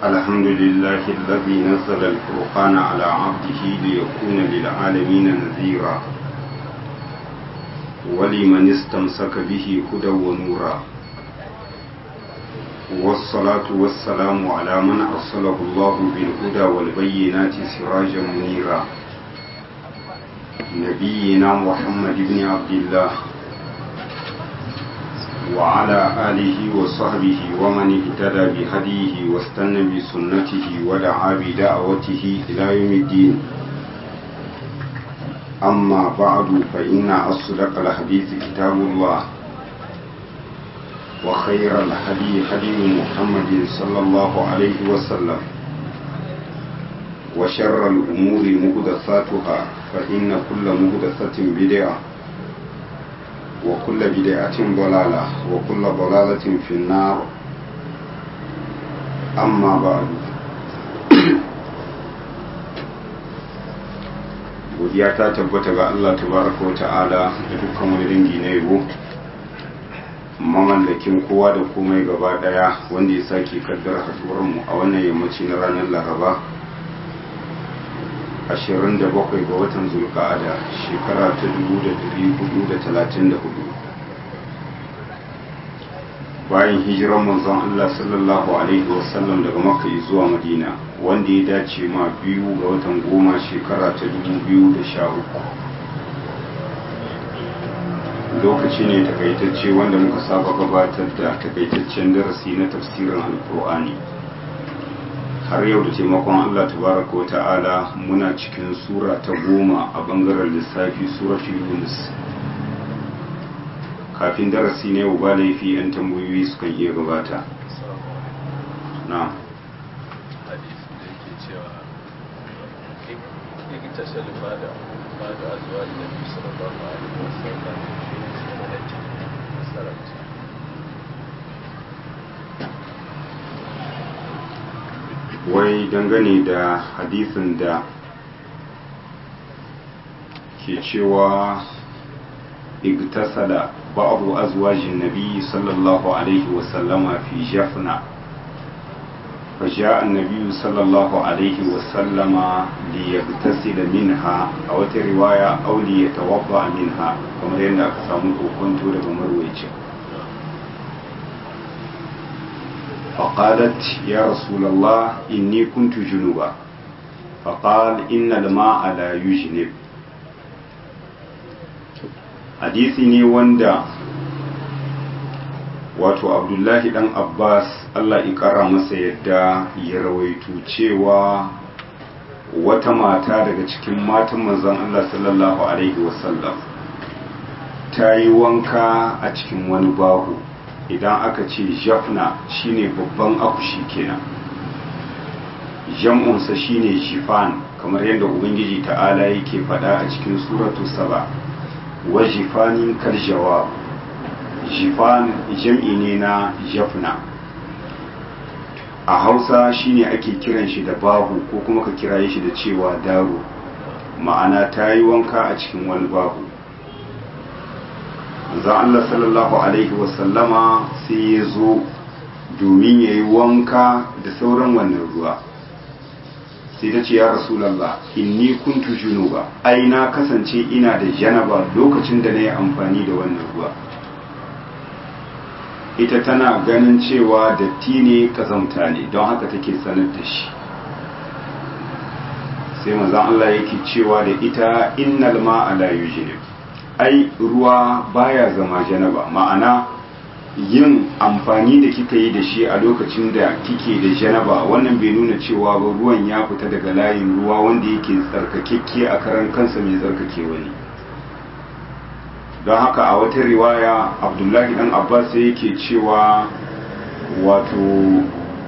الحمد لله الذي نزل الفرقان على عبده ليكون للعالمين نذيرا ولمن استمسك به هدى ونورا والصلاة والسلام على من أرسله الله بالهدى والبينات سراجا منيرا نبينا محمد بن عبد الله وعلى آله وصحبه ومن اهتدى بهديه واستنى بسنته ودعا بدعوته إلى يوم الدين أما بعد فإن أصدق الحديث كتاب الله وخير الهدي هدي محمد صلى الله عليه وسلم وشر الأمور مهدثاتها فإن كل مهدثة بدعة وكل بدعة ضلالة وكل ضلالة في النار أما بعد godiya ta tabbata ga Allah tabaraka wa ta'ala da dukkan wani dangi na yabo mamallakin kowa da komai gaba daya wanda ya sake kaddara haduwar mu a wannan yammaci na ranar laraba 27 ga watan zulka'ada shekara ta 1434 bayan hijiran manzon Allah sallallahu alaihi wasallam daga makka zuwa madina wanda ya dace ma biyu ga watan goma shekara ta 2013 lokaci ne takaitacce wanda muka saba gabatar da takaitaccen darasi na tafsirin alkur'ani har yau da taimakon Allah tabaraka wa ta'ala muna cikin sura ta goma a bangaren lissafi suratul yunus kafin darasi ne ba laifi yan tambayoyi sukan iya gabata na wai dangane da hadisin da ke cewa igtasala ba'adu azwajin nabi sallallahu alaihi wasallama fi jafna فجاء النبي صلى الله عليه وسلم ليغتسل منها أو رواية أو ليتوضأ منها كما يندى أكسامه كنت لهم مرويج فقالت يا رسول الله إني كنت جنوبا فقال إن الماء لا يجنب حديثي ne wanda wato abdullahi dan abbas allah ikara masa yadda ya rawaito cewa wata mata daga cikin matan manzon allah sallallahu alaihi wasallam ta yi wanka a cikin wani bahu idan aka ce jafna shine babban akushi kenan jam'unsa shine jifan kamar yadda ubangiji ta'ala yake faɗa a cikin suratu saba wa jifanin karjawa jifan jam'i ne na jafna a hausa shine ake kiran shi da bahu ko kuma ka kiraye shi da cewa daro ma'ana ta yi wanka a cikin wani bahu zan Allah sallallahu Alaihi wasallama sai ya zo domin ya yi wanka da sauran wannan ruwa sai ta ce ya rasulallah inni kuntu junuba ai na kasance ina da janaba lokacin da na yi amfani da wannan ruwa ita tana ganin cewa datti ne kazamta ne don haka take sanar da shi sai manzan Allah yake cewa da ita innal ma'a la yujnib ai ruwa baya zama janaba ma'ana yin amfani da kika yi da shi a lokacin da kike da janaba wannan bai nuna cewa ba ruwan ya fita daga layin ruwa wanda yake tsarkakekke a karan kansa mai tsarkake wani don haka a wata riwaya abdullahi dan abbas yake cewa wato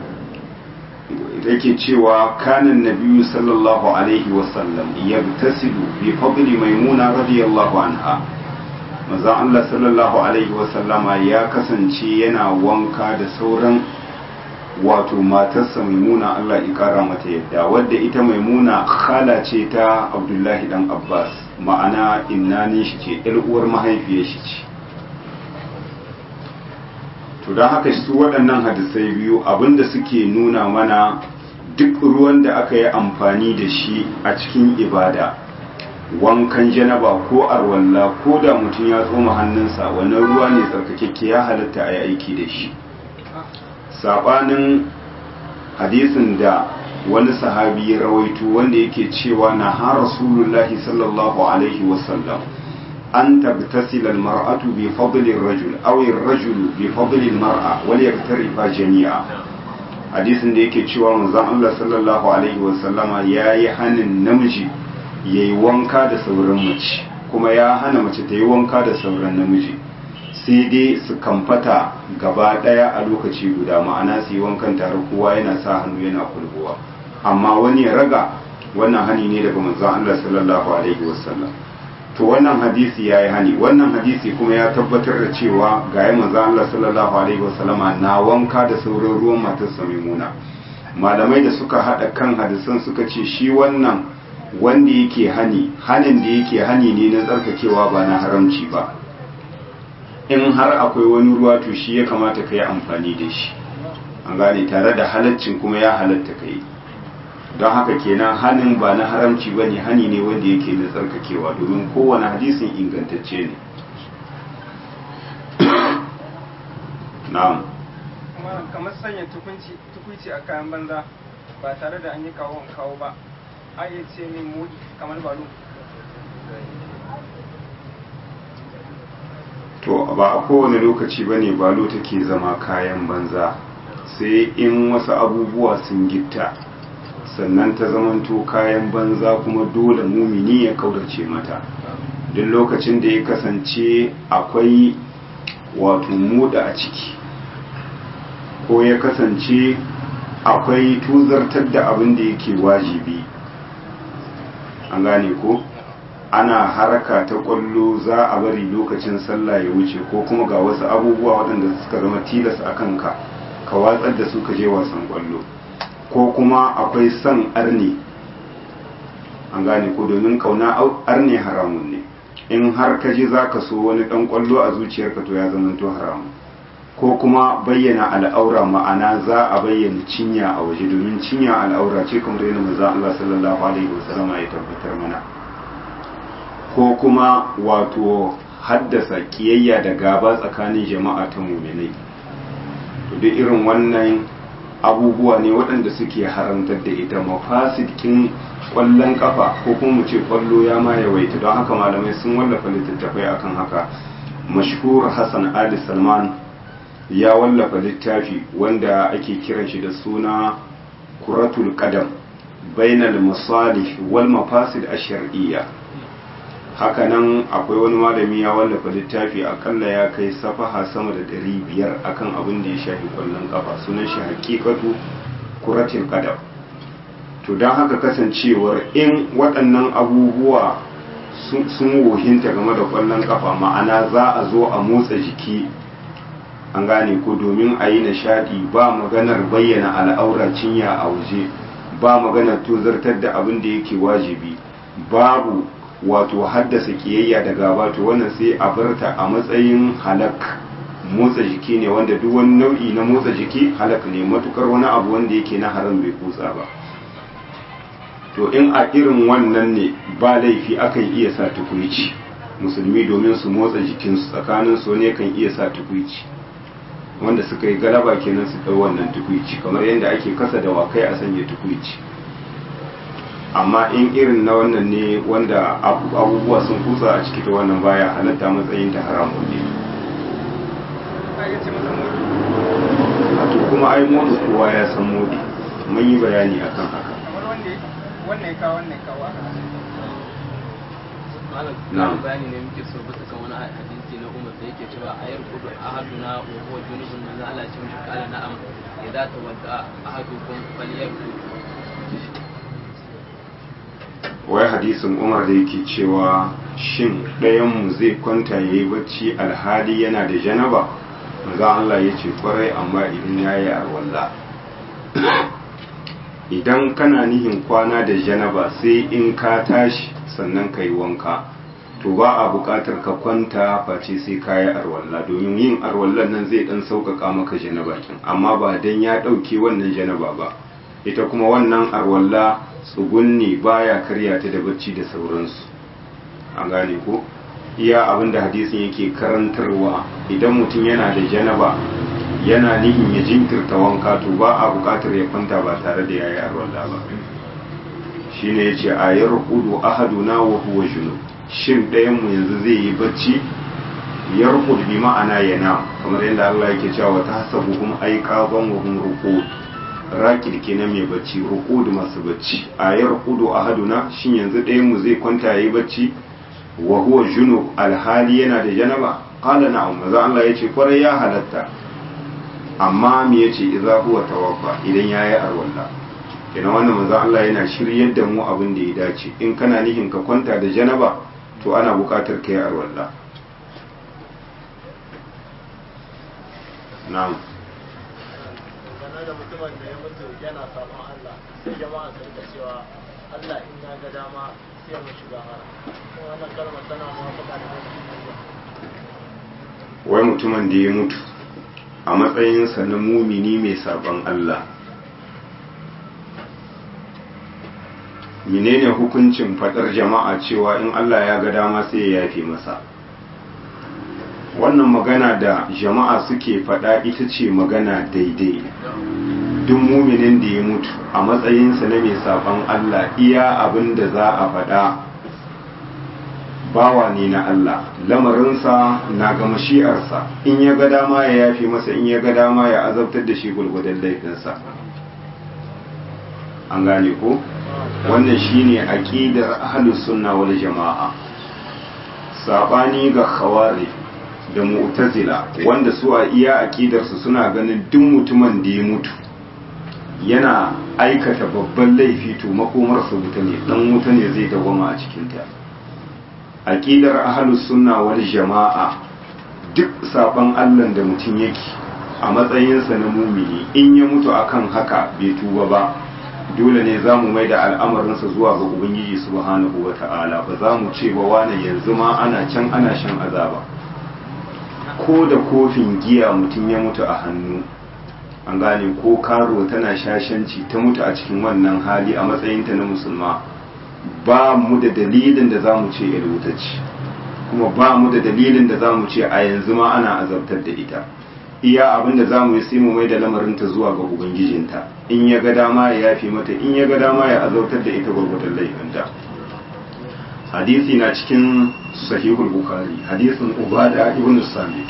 yake cewa kanan nabiyu sallallahu alaihi wasallam yagtasilu bi fadli maimuna radiyallahu anha manzon Allah sallallahu alaihi wasallama ya kasance yana wanka da sauran wato matarsa maimuna Allah ya kara mata yadda wadda ita maimuna khala ce ta abdullahi dan abbas ma'ana inna shi ce yar uwar mahaifiyar shi ce to don haka su waɗannan hadisai biyu abinda suke nuna mana duk ruwan da aka yi amfani da shi a cikin ibada wankan janaba ko arwalla ko da mutum ya tsoma hannunsa wannan ruwa ne tsarkakekke ya halatta a yi aiki da shi saɓanin hadisin da wani sahabi ya rawaito wanda yake cewa na ha rasulullahi sallallahu alaihi wasallam an tabtasila almar'atu bi fadli rajul aw ar-rajul bi fadli almar'a wal yaktarifa jami'a hadisin da yake cewa manzon Allah sallallahu alaihi wasallama yayi hanin namiji yayi wanka da sauran mace kuma ya hana mace ta yi wanka da sauran namiji sai dai su kamfata gaba daya a lokaci guda ma'ana su yi wankan tare kowa yana sa hannu yana kulbuwa amma wani ya raga wannan hani ne daga manzon Allah sallallahu alaihi wasallam to wannan hadisi yayi hani wannan hadisi kuma ya tabbatar da cewa ga ya manzon Allah sallallahu alaihi wasallam na wanka da sauran ruwan matar Maimuna malamai da suka hada kan hadisan suka ce shi wannan wanda yake hani hanin da yake hani ne na tsarkakewa ba na haramci ba in har akwai wani ruwa to shi ya kamata ka yi amfani da shi an gane tare da halaccin kuma ya halatta ka yi don haka kenan hanin ba na haramci ba ne hani ne wanda yake na tsarkakewa domin kowane hadisin ingantacce ne na'am kamar sanya tukunci a kayan banza ba tare da an yi kawo kawo ba a iya ce min mudi kamar balo to ba a kowane lokaci ba ne balo take zama kayan banza sai in wasu abubuwa sun gitta sannan ta zamanto kayan banza kuma dole mumini ya kaurace mata duk lokacin da ya kasance akwai wato muda a ciki ko ya kasance akwai tuzartar da abin da yake wajibi an gane ko ana haraka ta kwallo za a bari lokacin sallah ya wuce ko kuma ga wasu abubuwa waɗanda suka zama tilas a kanka ka watsar da su ka je wasan kwallo ko kuma akwai son arne an gane ko domin kauna arne haramun ne in har ka je za ka so wani ɗan kwallo a zuciyarka to ya zama to haramun ko kuma bayyana al'aura ma'ana za a bayyana cinya a waje domin cinya al'aura ce kamar yadda manzo Allah sallallahu alaihi wasallam ya tabbatar mana ko kuma wato haddasa kiyayya da gaba tsakanin jama'a ta muminai to duk irin wannan abubuwa ne waɗanda suke haramtar da ita mafasikin ƙwallon kafa ko kuma mu ce ƙwallo ya ma yawaita don haka malamai sun wallafa littattafai akan haka mashhur hassan ali salman ya wallafa littafi wanda ake kiran shi da suna kuratul qadam bainal masalih wal mafasid ash-shar'iyya hakanan akwai wani malami ya wallafa littafi akalla ya kai safaha sama da ɗari biyar akan abin da ya shafi kwallon kafa sunan shi hakikatu kuratul qadam to don haka kasancewar in waɗannan abubuwa sun wohinta game da kwallon kafa ma'ana za a zo a motsa jiki an gane ko domin a yi nishadi ba maganar bayyana al'aura cinya a waje ba maganar tozartar da abin da yake wajibi babu wato haddasa kiyayya da gaba to wannan sai a barta a matsayin halak motsa jiki ne wanda duk wani nau'i na motsa jiki halak ne matukar wani abu wanda yake na haram bai kutsa ba to in a irin wannan ne ba laifi akan iya sa tukuici musulmi domin su motsa jikinsu tsakanin su ne kan iya sa tukuici wanda suka yi galaba kenan su ɗau wannan tukuici kamar yadda ake kasa da wakai a sanya tukuici amma in irin na wannan ne wanda abubuwa sun kusa a ciki ta wannan baya halatta matsayin ta haramun ne a to kuma ai motsa kowa ya san modi mun yi bayani akan haka wannan ya kawo wannan ya kawo aka malam bayani ne muke so bisa kan wani hadisi na umar da yake cewa ayar kudu ahaduna wa huwa junubun manzo Allah ce mishi kala na'am idza tawadda ahadukum falyakul wai hadisin umar da yake cewa shin ɗayanmu zai kwanta ya yi bacci alhali yana da janaba manzo Allah ya ce kwarai amma idan ya yi arwalla idan kana nihin kwana da janaba sai in ka tashi sannan ka yi wanka to ba a buƙatar ka kwanta face sai ka yi arwalla domin yin arwallan nan zai ɗan sauƙaƙa maka janaba kin amma ba dan ya ɗauke wannan janaba ba ita kuma wannan arwalla tsugunni baya karya ta da bacci da sauransu an gane ko iya abin da hadisin yake karantarwa idan mutum yana da janaba yana nihin ya jinkirta wanka to ba a buƙatar ya kwanta ba tare da yayi arwalla ba shine yace ayar hudu ahaduna wa huwa junub shin ɗayan mu yanzu zai yi bacci yarqud bi ma'ana yana kamar yadda Allah yake cewa ta hasabuhum ayqaban wa hum ruqud raqid kenan mai bacci ruqud masu bacci ayar hudu ahaduna shin yanzu ɗayan mu zai kwanta yayi bacci wa huwa junub alhali yana da janaba qala na'am maza Allah yace kwarai ya halatta amma me yace idza huwa tawaffa idan yayi arwalla kenan wannan manzo Allah yana shiryar da mu abin da ya dace in kana nihin ka kwanta da janaba to ana buƙatar kai arwalla na'am game da mutumin da ya mutu yana sabon Allah sai jama'a su rika cewa Allah in ya ga dama sai mu shiga hara wannan kalmar tana muwafaka da wai mutumin da ya mutu a matsayinsa na mumini mai sabon Allah menene hukuncin fadar jama'a cewa in Allah ya ga dama sai ya yafe masa wannan magana da jama'a suke fada ita ce magana daidai duk muminin da ya mutu a matsayinsa na mai sabon Allah iya abin da za a fada bawa ne na Allah lamarinsa na ga mashi'arsa in ya ga dama ya yafe masa in ya ga dama ya azabtar da shi gulgudan laifinsa an gane ko wannan shine aqidar ahlus sunna wal jamaa sabani ga khawari da mu'tazila wanda su a iya aqidar su suna ganin duk mutumin da ya mutu yana aikata babban laifi to makomarsa wuta ne dan wuta ne zai dawama a cikin ta aqidar ahlus sunna wal jamaa duk saban Allah da mutum yake a matsayinsa na mumini in ya mutu akan haka bai tuba ba dole ne za mu mai da al'amarinsa zuwa ga ubangiji subhanahu wa ta'ala ba za mu ce ba wane yanzu ma ana can ana shan azaba ko da kofin giya mutum ya mutu a hannu an gane ko karo tana shashanci ta mutu a cikin wannan hali a matsayinta na musulma ba mu da dalilin da za mu ce ce kuma ba mu da dalilin da za mu ce a yanzu ma ana azabtar da ita iya abin da za mu yi sai mu mai da lamarinta zuwa ga ubangijinta in ya ga dama ya yafi mata in ya ga dama ya azautar da ita gwargwadon laifinta hadisi na cikin sahihul bukhari hadisin ubada ibn samit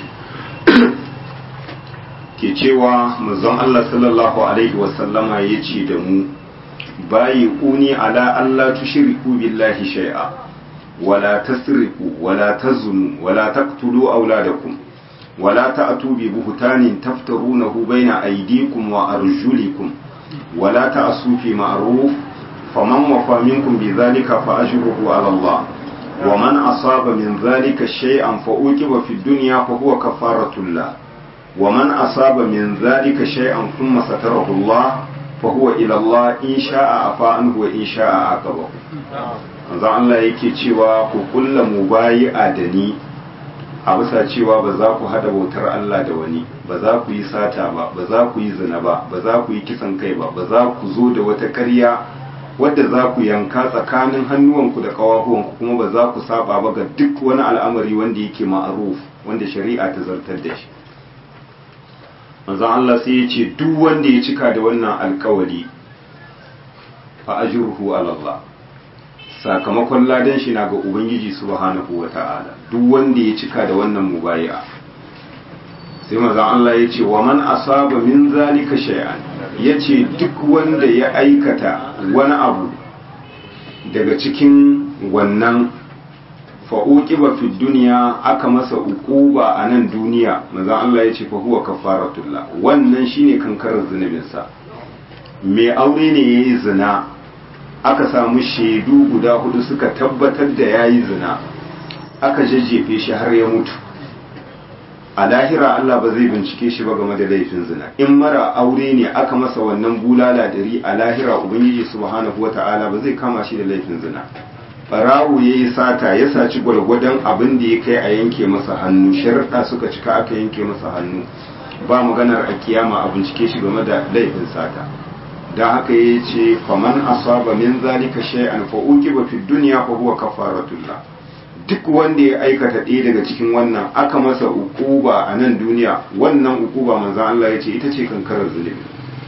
ke cewa manzon Allah sallallahu alaihi wasallama ya ce da mu bayi uni ala Allah tushriku billahi shay'a wala tasriqu wala tazunu wala taqtulu auladakum ولا تأتوا ببهتان تفترونه بين أيديكم وأرجلكم ولا تأسوا في معروف فمن وفى منكم بذلك فأجره على الله ومن أصاب من ذلك شيئا فأوجب في الدنيا فهو كفارة الله ومن أصاب من ذلك شيئا ثم ستره الله فهو إلى الله إن شاء عفا عنه وإن شاء عاقبه manzo Allah yake cewa ku kulla mubayi'a da ni a bisa cewa ba za ku hada bautar Allah da wani ba za ku yi sata ba ba za ku yi zina ba ba za ku yi kisan kai ba ba za ku zo da wata ƙarya wadda za ku yanka tsakanin hannuwanku da ƙawahuwanku kuma ba za ku saba ba ga duk wani al'amari wanda yake ma'aruf wanda shari'a ta zartar da shi manzon Allah sai ya ce duk wanda ya cika da wannan alkawari fa ajruhu ala Allah sakamakon ladan shi na ga ubangiji subhanahu wata'ala duk wanda ya cika da wannan mubaya sai manzon Allah ya ce wa man asaba min zalika shay'an yace duk wanda ya aikata wani abu daga cikin wannan fa'uqiba fi duniya aka masa uquba a nan duniya manzon Allah ya ce fa huwa kafaratullah wannan shine kankarar zunubinsa mai aure ne yayi zina aka samu shaidu guda hudu suka tabbatar da ya yi zina aka jajjefe shi har ya mutu a lahira Allah ba zai bincike shi ba game da laifin zina in mara aure ne aka masa wannan bulala dari a lahira ubangiji subhanahu wata'ala ba zai kama shi da laifin zina barawo ya yi sata ya saci gwargwadon abin da ya kai a yanke masa hannu sharaɗa suka cika aka yanke masa hannu ba maganar a kiyama a bincike shi game da laifin sata don haka ya ce faman asaba min zalika shay'an fa uqiba fi dunya fa huwa kafaratullah duk wanda ya aikata ɗaya daga cikin wannan aka masa ukuba a nan duniya wannan ukuba manzon Allah ya ce ita ce kankarar zulumi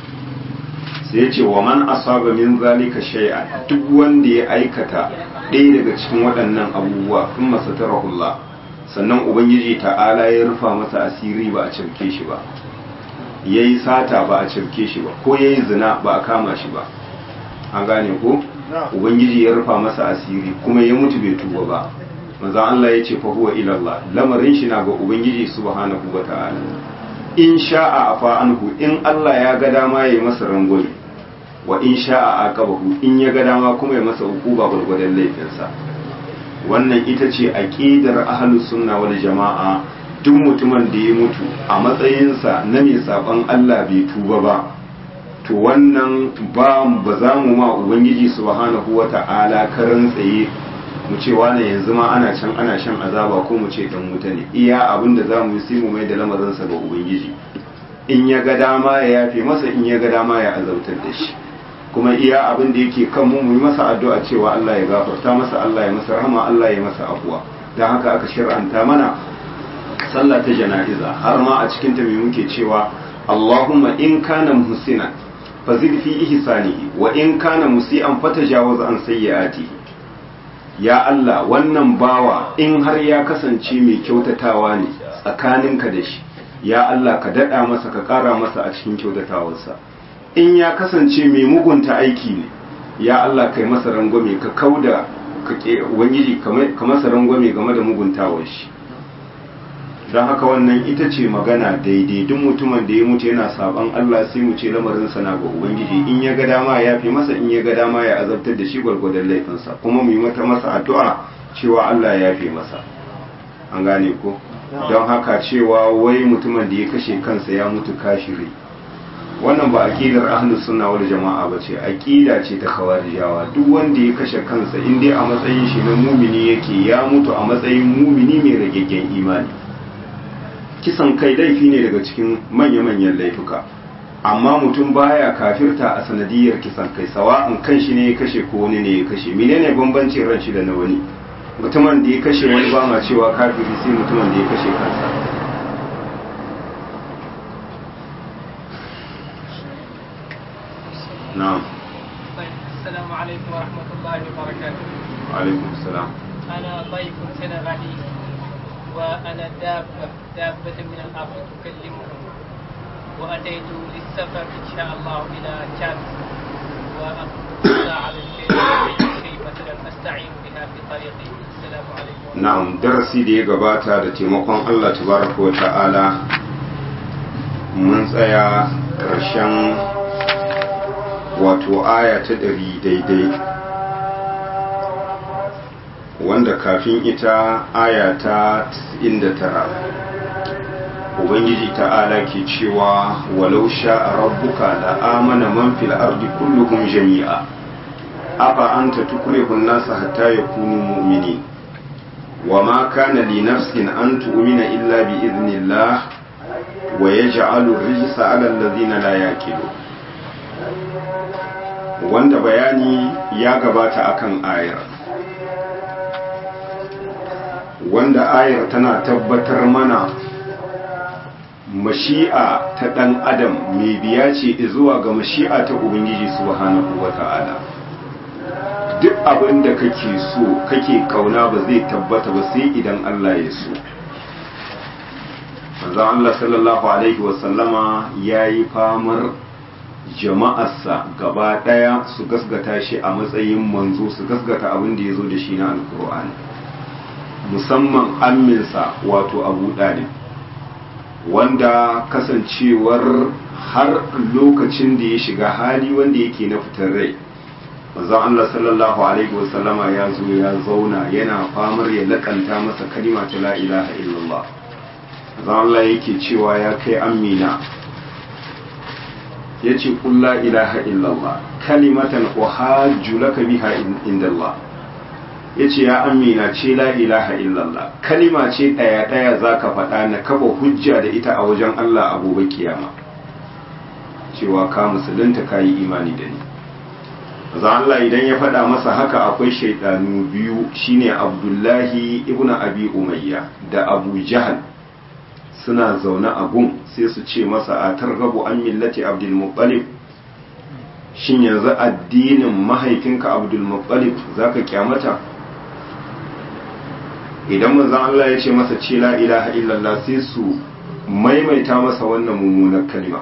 sai ya ce wa man asaba min zalika shay'an duk wanda ya aikata ɗaya daga cikin waɗannan abubuwa kun masa tarahullah sannan ubangiji ta'ala ya rufa masa asiri ba a cirke shi ba ya yi sata ba a cirke shi ba ko ya yi zina ba a kama shi ba an gane ko ubangiji ya rufa masa asiri kuma ya mutu bai tuba ba manzo Allah ya ce fa huwa ila Allah lamarin shi na ga ubangiji subhanahu wa ta'ala in sha'a afa anhu in Allah ya ga dama ya yi masa rangwame wa in sha'a aqabahu in ya ga dama kuma ya masa hukuba gurgurdan laifinsa wannan ita ce aqidar ahlus sunna wal jama'a duk mutumin da ya mutu a matsayinsa na mai saban Allah bai tuba ba to wannan ba ba za mu ma ubangiji subhanahu wata'ala karan tsaye mu ce wane yanzu ma ana can ana shan azaba ko mu ce dan wuta ne iya abin da za mu yi sai mu mai da lamarinsa ga ubangiji in ya ga dama ya yafe masa in ya ga dama ya azautar da shi kuma iya abin da yake kan mu yi masa addu'a cewa Allah ya gafarta masa Allah ya masa rahama Allah ya masa afuwa dan haka aka shir'anta mana sallah ta jana'iza har ma a cikin ta me muke cewa Allahumma in kana muhsinan fazid fi ihsanihi wa in kana musian fatajawaz an sayyi'atihi ya Allah wannan bawa in har ya kasance mai kyautatawa ne tsakaninka da shi ya Allah ka dada masa ka kara masa a cikin kyautatawarsa in ya kasance mai mugunta aiki ne ya Allah kai masa rangwame ka kauda ka ke ubangiji ka masa rangwame game da muguntawar shi don haka wannan ita ce magana daidai duk mutumin da ya mutu yana saban Allah sai mu ce lamarin sa na ga ubangiji in ya ga dama ya fi masa in ya ga dama ya azabtar da shi gwargwadon laifinsa kuma mu yi mata masa addu'a cewa Allah ya fi masa an gane ko don haka cewa wai mutumin da ya kashe kansa ya mutu kashiri wannan ba aqidar ahlus sunna wal jama'a bace aqida ce ta khawarijawa duk wanda ya kashe kansa in dai a matsayin shi na mumini yake ya mutu a matsayin mumini mai ragaggen imani kisan kai laifi ne daga cikin manya-manyan laifuka amma mutum baya kafirta a sanadiyar kisan kai sawa'in kan shi ne ya kashe ko wani ne ya kashe menene bambancin ran shi da na wani mutumin da ya kashe wani ba ma cewa kafiri sai mutumin da ya kashe kansa na'am السلام عليكم ورحمة الله وبركاته alaikum salam أنا ضيف سنغالي وأنا دابة دابة من الأرض تكلمكم وأتيت للسفر إن شاء الله إلى تشاد وأخذ على كيف مثلا أستعين بها في طريقي السلام عليكم na'am darasi da ya gabata da taimakon Allah tabaraka wa ta'ala mun tsaya ƙarshen wato aya ta ɗari daidai wanda kafin ita aya ta 99 ubangiji ta'ala ke cewa walau sha'a rabbuka la amana man fil ardi kulluhum jami'a afa anta tukrihun nasa hatta yakunu mu'minin وما كان لنفس أن تؤمن إلا بإذن الله ويجعل الرجس على الذين لا يأكلون wanda bayani ya gabata akan ayar wanda ayar tana tabbatar mana mashi'a ta ɗan adam mai biya ce zuwa ga mashi'a ta ubangiji subhanahu wa ta'ala duk abin da kake so kake kauna ba zai tabbata ba sai idan Allah ya so manzon Allah sallallahu alaihi wasallama ya yi famar jama'arsa gaba ɗaya su gasgata shi a matsayin manzo su gasgata abin da ya zo da shi na alkur'ani musamman amminsa wato abu ɗalib wanda kasancewar har lokacin da ya shiga hali wanda yake na fitar rai manzon Allah sallallahu alaihi wasallama ya zo ya zauna yana famar ya lakanta masa kalima ta la ilaha illallah manzon Allah yake cewa ya kai amina yace qul la ilaha illallah kalimatan uhajju laka biha indallah ya ce ya amina ce la ilaha illallah kalima ce ɗaya ɗaya za ka faɗa na kafa hujja da ita a wajen Allah a gobe kiyama cewa ka musulunta ka yi imani da ni za Allah idan ya faɗa masa haka akwai shaidanu biyu shine abdullahi ibn abi umayya da abu jahal suna zaune a gun sai su ce masa a targabu an millati abdul muttalib shin yanzu addinin mahaifinka abdul muttalib zaka kyamata idan manzon Allah ya ce masa ce la ilaha illallah sai su maimaita masa wannan mummunar kalma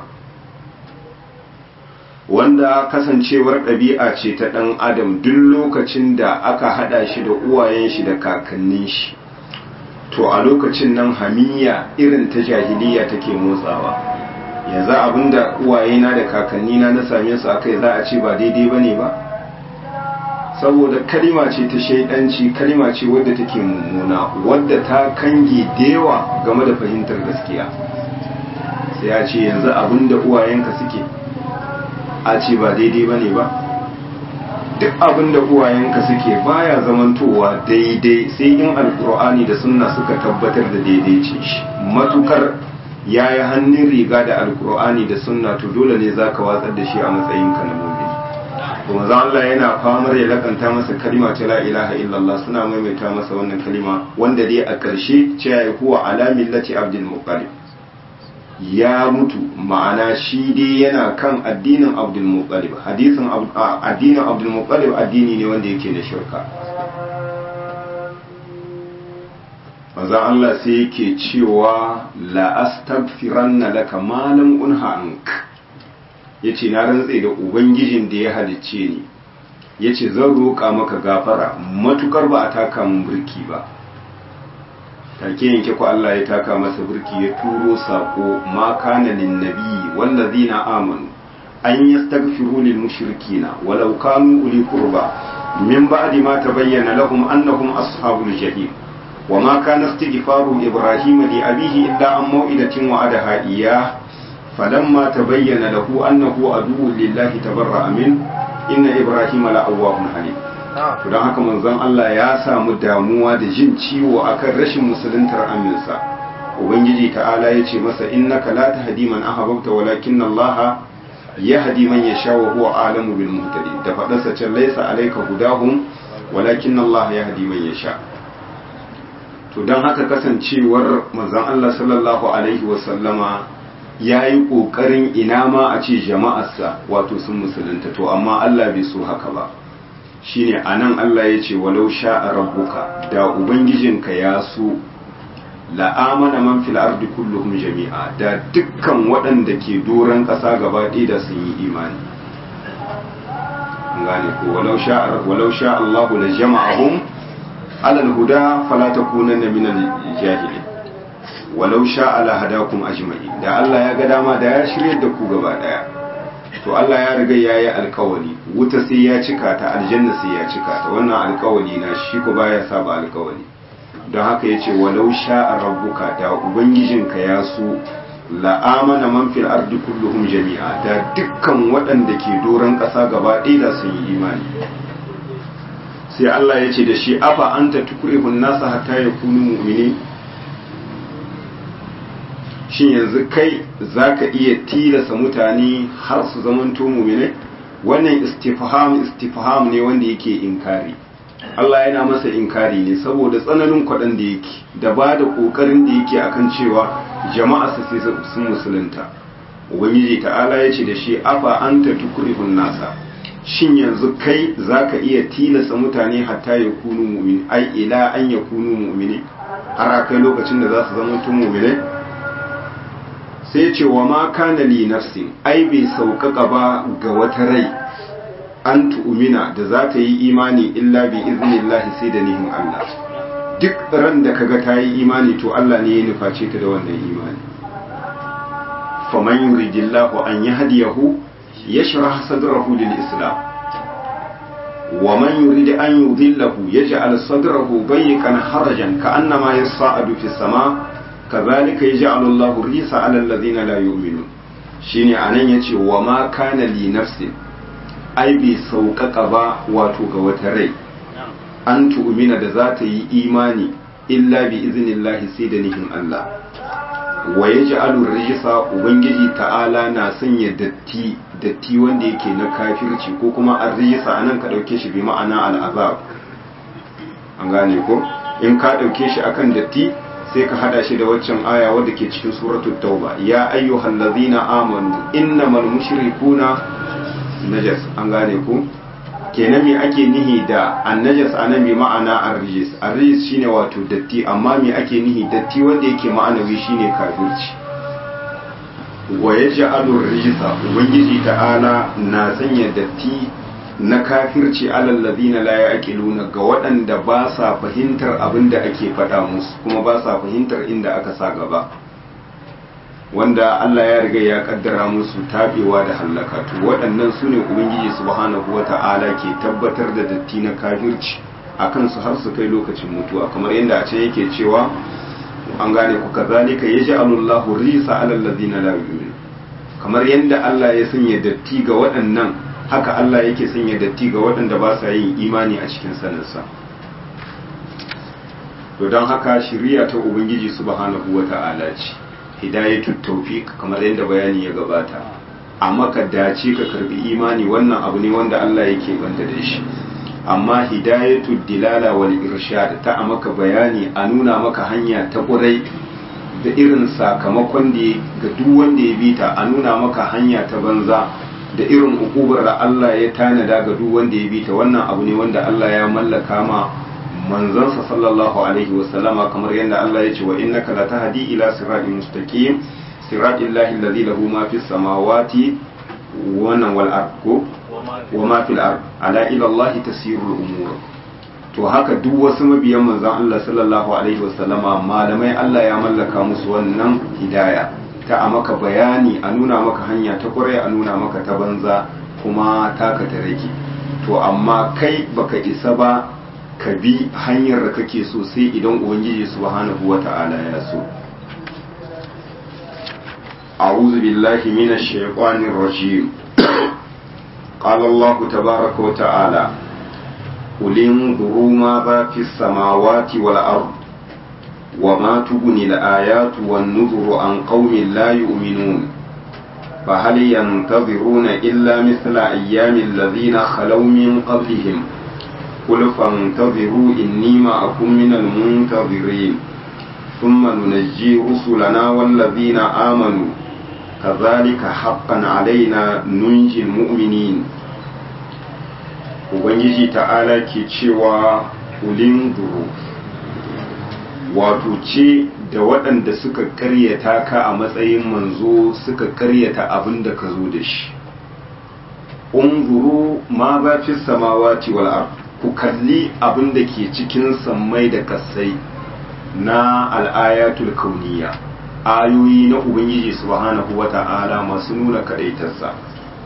wanda kasancewar ɗabi'a ce ta ɗan adam duk lokacin da aka haɗa shi da uwayen shi da kakannin shi to a lokacin nan hamiya irin ta jahiliya take motsawa yanzu abinda uwayena da kakannina na same su akai za a ce ba daidai bane ba saboda kalima ce ta shaidanci kalima ce wadda take mummuna wadda ta kange dewa game da fahimtar gaskiya sai ya ce yanzu abinda uwayenka suke a ce ba daidai ba ne ba duk abin da uwayenka suke baya zamantowa daidai sai in alkur'ani da sunna suka tabbatar da daidai ce shi matukar ya yi hannun riga da alkur'ani da sunna to dole ne za ka watsar da shi a matsayinka na mumini kuma za Allah yana famar ya lakanta masa kalima ta la ilaha illallah suna maimaita masa wannan kalima wanda dai a ƙarshe ce ya huwa ala millati abdul muttalib ya mutu ma'ana shi dai yana kan addinin abdulmuttalib hadisin addinin abdulmuttalib addini ne wanda yake da shirka maza Allah sai yake cewa la astaghfiranna laka ma lam unha ank yace na rantse da ubangijin da ya halicce ni yace zan roƙa maka gafara matukar ba a taka mun burki ba take yanke ku Allah ya taka masa burki ya turo sako ma kana lin nabi wallazina amanu an yastaghfiru lil mushrikina walau kanu uli qurba min ba'di ma tabayyana lahum annahum ashabul jahim وما كان استغفار إبراهيم لأبيه إلا عن موئدة وعدها إياه فلما تبين له أنه عدو لله تبرأ منه إن إبراهيم لأواه حليم don haka manzon Allah ya samu damuwa da jin ciwo akan rashin musuluntar aminsa ubangiji ta'ala ya ce masa innaka la tahdi man ahbabta walakin Allah yahdi man yasha wa huwa alamu bil muhtadin da fadarsa can laysa alayka hudahum walakin Allah yahdi man yasha to don haka kasancewar manzon Allah sallallahu alaihi wa sallama yayi kokarin ina ma a ce jama'arsa wato sun musulunta to amma Allah bai so haka ba shine anan Allah ya ce walau sha'a rabbuka da ubangijinka ya so la'amana man fil ardi kulluhum jami'a da dukkan waɗanda ke doron ƙasa gaba ɗaya da sun yi imani gane ko walau sha'a walau sha'a Allah la jama'ahum ala al-huda fala takunanna min al-jahilin walau sha'a la hadakum ajma'in da Allah ya ga dama da ya shirye da ku gaba ɗaya to Allah ya riga ya yi alkawali wuta sai ya cika ta aljanna sai ya cika ta wannan alkawali na shi ko baya saba alkawali don haka yace walau sha'a rabbuka da ubangijinka ya so la'amana man fil ardi kulluhum jami'a da dukkan waɗanda ke doron ƙasa gaba ɗaya da sun yi imani sai Allah ya ce da shi afa anta tukrihun nasa hatta yakunu mu'minin shin yanzu kai za ka iya tilasa mutane har su zamanto mumine wannan istifham istifham ne wanda yake inkari Allah yana masa inkari ne saboda tsananin kwaɗan da yake da ba da ƙoƙarin da yake akan cewa jama'a su sai sun musulunta ubangiji ta'ala ya ce da shi afa anta tukrihun nasa shin yanzu kai za ka iya tilasa mutane hatta ya kunu mu'min ai ila an ya kunu mu'mini har kai lokacin da za su zama tun mu'minai sai ce wa ma kana li nafsin ai bai sauƙaƙa ba ga wata rai an tu'mina da za ta yi imani illa bi iznillahi sai da nihin Allah duk ran da kaga ta yi imani to Allah ne ya nuface ta da wannan imani faman yuridillahu an yahdiyahu yashrah sadrahu lil islam wa man yurid an yudillahu yaj'al sadrahu dayyiqan harajan ka'annama yas'adu fis sama' kazalika yaj'alu Allahu risa 'ala alladhina la yu'minun shine anan yace wa ma kana li nafsin ai bai sauƙaƙa ba wato ga wata rai an tu'mina da za ta yi imani illa bi iznillahi sai da nihin Allah wa yaj'alu rijsa ubangiji ta'ala na sanya datti datti wanda yake na kafirci ko kuma ar-rijsa anan ka dauke shi bi ma'ana al-azab an gane ko in ka dauke shi akan datti sai ka hada shi da waccan aya wadda ke cikin suratul tauba ya ayyuhal ladina amanu innamal mushrikuna najas an gane ku kenan me ake nihi da annajas anan bi ma'ana arrijis arrijis shine wato datti amma me ake nihi datti wanda yake ma'anawi shine kafirci wa yaj'alu rijsa ubangiji ta'ala na sanya datti na kafirci alal ladina la yaqiluna ga waɗanda ba sa fahimtar abin da ake faɗa musu kuma ba sa fahimtar inda aka sa gaba wanda Allah ya riga ya kaddara musu tabewa da hallaka to waɗannan su ne ubangiji subhanahu wata'ala ke tabbatar da datti na kafirci akan su har su kai lokacin mutuwa kamar yadda a can yake cewa an gane ku kazalika yaj'alullahu risa alal ladina la yu'minun kamar yadda Allah ya sanya datti ga waɗannan haka Allah yake sanya datti ga waɗanda ba sa yin imani a cikin saninsa to don haka shiriya ta ubangiji subhanahu wata'ala ce hidayatul tawfiq kamar yadda bayani ya gabata amma ka dace ka karbi imani wannan abu ne wanda Allah yake banta da shi amma hidayatul dilala wal irshad ta maka bayani a nuna maka hanya ta kurai da irin sakamakon da ga duk wanda ya bita a nuna maka hanya ta banza da irin ukubar da Allah ya tanada ga duk wanda ya bita wannan abu ne wanda Allah ya mallaka ma manzansa sallallahu alaihi wasallama kamar yadda Allah ya ce wa innaka latahdi ila siratin mustaqim siratil lahi alladhi lahu ma fis samawati wa wal ardu wa ma fil ard ala ila Allah tasirul umur to haka duk wasu mabiyan manzon Allah sallallahu alaihi wasallama malamai Allah ya mallaka musu wannan hidaya ta a maka bayani a nuna maka hanya ta kwarai a nuna maka ta banza kuma taka ta rage to amma kai baka isa ba ka bi hanyar da kake so sai idan ubangiji subhanahu wata'ala ya so أعوذ بالله من الشيطان الرجيم قال الله تبارك وتعالى قل انظروا ماذا في السماوات والأرض وما تغني الآيات والنذر عن قوم لا يؤمنون فهل ينتظرون إلا مثل أيام الذين خلوا من قبلهم قل فانتظروا إني معكم من المنتظرين ثم ننجي رسلنا والذين آمنوا كذلك حقا علينا ننجي المؤمنين Ubangiji ta'ala ke cewa ulin duru wato ce da waɗanda suka karyata ka a matsayin manzo suka karyata abin da ka zo da shi unzuru ma ba fi samawati wal ard ku kalli abin da ke cikin sammai da kasai na al'ayatul kauniya ayoyi na ubangiji subhanahu wata'ala masu nuna kadaitarsa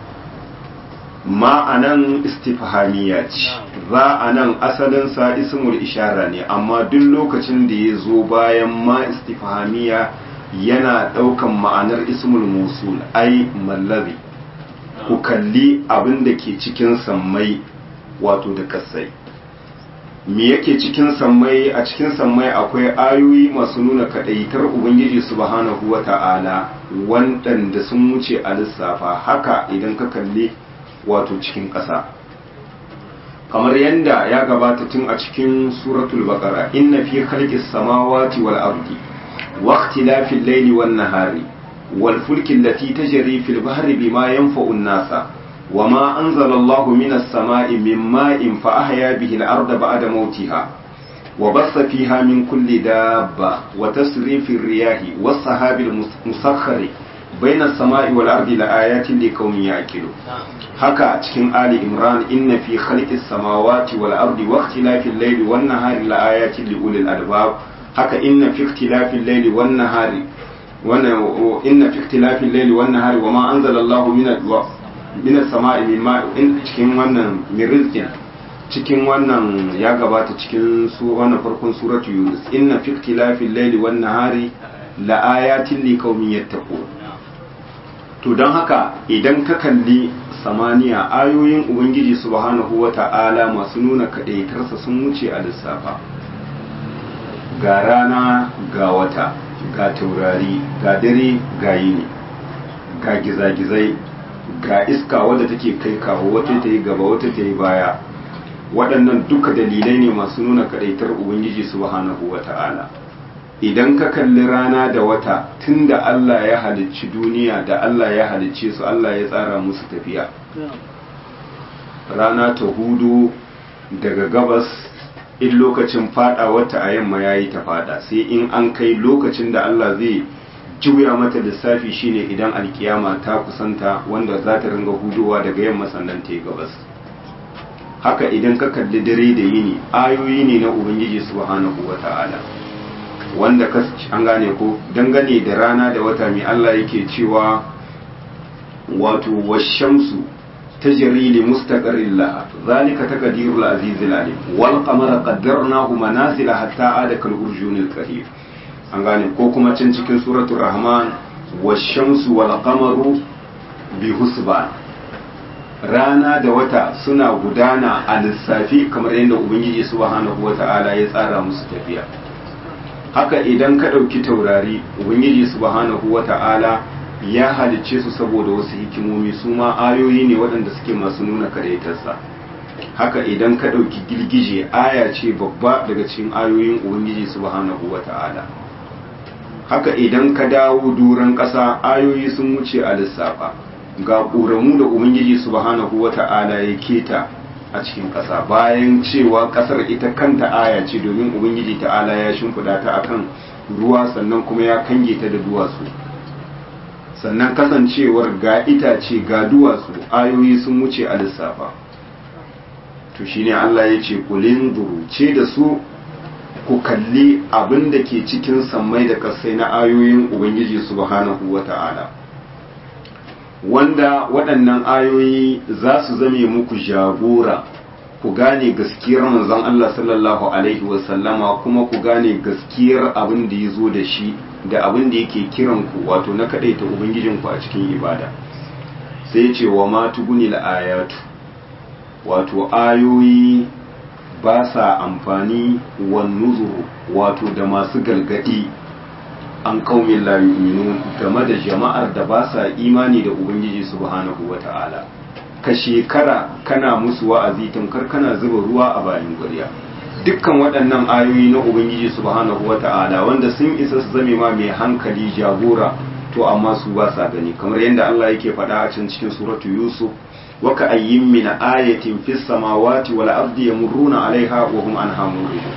ma anan istifhamiya ce za a nan asalinsa ismul ishara ne amma duk lokacin da ya zo bayan ma istifhamiya yana ɗaukan ma'anar ismul musul ai mallazi ku kalli abin da ke cikin sammai wato da kasai me yake cikin sammai a cikin sammai akwai ayoyi masu nuna kadaitar ubangiji subhanahu wata'ala waɗanda sun wuce a lissafa haka idan ka kalli wato cikin ƙasa kamar yadda ya gabata tun a cikin suratul baqara inna fi khalqis samawati wal ardi wa ikhtilafil layli wan nahari wal fulki allati tajri fil bahri bima yanfa'u an-nasa وما أنزل الله من السماء من ماء فأحيا به الأرض بعد موتها وبث فيها من كل دابة وتسريف الرياح والسحاب المسخر بين السماء والأرض لآيات لقوم يعقلون haka a cikin Ali Imran inna fi khalqis samawati wal ardi wa ikhtilafil layli wan nahari la ayatin li ulil albab haka inna fi ikhtilafil layli wan nahari wannan inna fi ikhtilafil layli wan nahari wa ma anzala Allahu min min as-sama'i min ma'in cikin wannan mirizkin cikin wannan ya gabata cikin su wannan farkon suratu Yunus inna fi ikhtilafil layli wan nahari la ayatin li qaumin yattaqun to don haka idan ka kalli samaniya ayoyin ubangiji subhanahu wa ta'ala masu nuna kaɗaitarsa sun wuce a lissafa ga rana ga wata ga taurari ga dare ga yini ga gizagizai ga iska wadda take kai kawo wata ta yi gaba wata ta yi baya waɗannan duka dalilai ne masu nuna kaɗaitar ubangiji subhanahu wa ta'ala idan ka kalli rana da wata tun da Allah ya halicci duniya da Allah ya halicce su Allah ya tsara musu tafiya rana ta hudu daga gabas in lokacin fada wata a yamma yayi ta fada sai in an kai lokacin da Allah zai juya mata lissafi shine idan alkiyama ta kusanta wanda za ta ringa hudowa daga yamma sannan ta yi gabas haka idan ka kalli dare da yini ayoyi ne na ubangiji subhanahu wata'ala wanda ka an gane ko dangane da rana da wata mai Allah yake cewa wato washamsu tajri li mustaqarrin laha zalika taqdirul azizil alim wal qamara qaddarnahu manazila hatta ada kal urjunil qadim an gane ko kuma can cikin suratul rahman washamsu wal qamaru bi husban rana da wata suna gudana a lissafi kamar yadda ubangiji subhanahu wata'ala ya tsara musu tafiya haka idan ka ɗauki taurari ubangiji subhanahu wata'ala ya halicce su saboda wasu hikimomi su ma ayoyi ne waɗanda suke masu nuna kadaitarsa haka idan ka ɗauki girgije aya ce babba daga cikin ayoyin ubangiji subhanahu wata'ala haka idan ka dawo duran ƙasa ayoyi sun wuce a lissafa ga ƙoramu da ubangiji subhanahu wata'ala ya keta a cikin ƙasa bayan cewa ƙasar ita kanta aya ce domin ubangiji ta'ala ya shimfiɗa ta akan ruwa sannan kuma ya kange ta da duwatsu sannan kasancewar ga itace ga duwatsu ayoyi sun wuce a lissafa to shine Allah ya ce kulin ce da su ku kalli abin da ke cikin sammai da kasai na ayoyin ubangiji subhanahu wata'ala wanda waɗannan ayoyi za su zame muku jagora ku gane gaskiyar manzon Allah sallallahu alaihi wasallama kuma ku gane gaskiyar abin da ya zo da shi da abin da yake kiran ku wato na kaɗaita ubangijinku a cikin ibada sai ce wa ma tuguni ayatu wato ayoyi ba sa amfani wan nuzuru wato da masu galgadi an kaumin la yu'minun game da jama'ar da ba sa imani da ubangiji subhanahu wata'ala ka shekara kana musu wa'azi tamkar kana zuba ruwa a bayan gwarya dukkan waɗannan ayoyi na ubangiji subhanahu wata'ala wanda sun isa su zame ma mai hankali jagora to amma su ba sa gani kamar yadda Allah yake faɗa a can cikin suratu yusuf wa ka ayyin min ayatin fis samawati wal ardi yamurruna alaiha wa hum anha muridun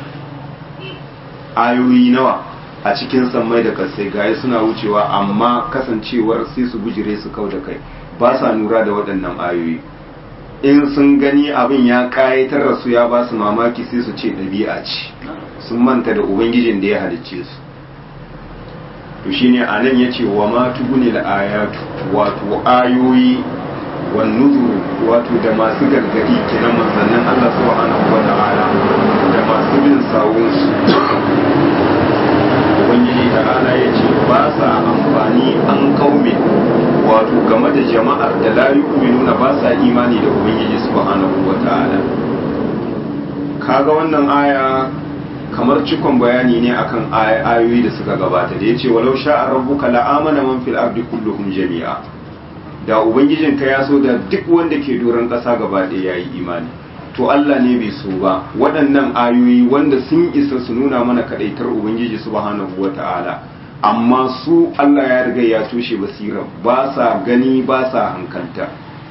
ayoyi nawa a cikin sammai da kasai gaya suna wucewa amma kasancewar sai su bujire su kau da kai ba sa nura da waɗannan ayoyi in sun gani abin ya kayatar da su ya ba su mamaki sai su ce ɗabi'a ce sun manta da ubangijin da ya halicce su to shine a nan ya ce wa ma tuguni da ayatu wato ayoyi wan nuzuru wato da masu gargadi kenan manzannin Allah subhanahu wa ta'ala da masu bin sawun su ubangiji ta'ala ya ce ba sa amfani an kaume wato game da jama'ar da la yu'minuna ba sa imani da ubangiji subhanahu wa ta'ala kaga wannan aya kamar cikon bayani ne akan ayoyi da suka gabata da yace walau sha'a rabbuka la'amana man fil ardi kulluhum jami'a da ubangijinka ya so da duk wanda ke doron ƙasa gaba ɗaya yayi imani to Allah ne bai so ba waɗannan ayoyi wanda sun isa su nuna mana kaɗaitar ubangiji subhanahu wata'ala amma su Allah ya riga ya toshe basira ba sa gani ba sa hankalta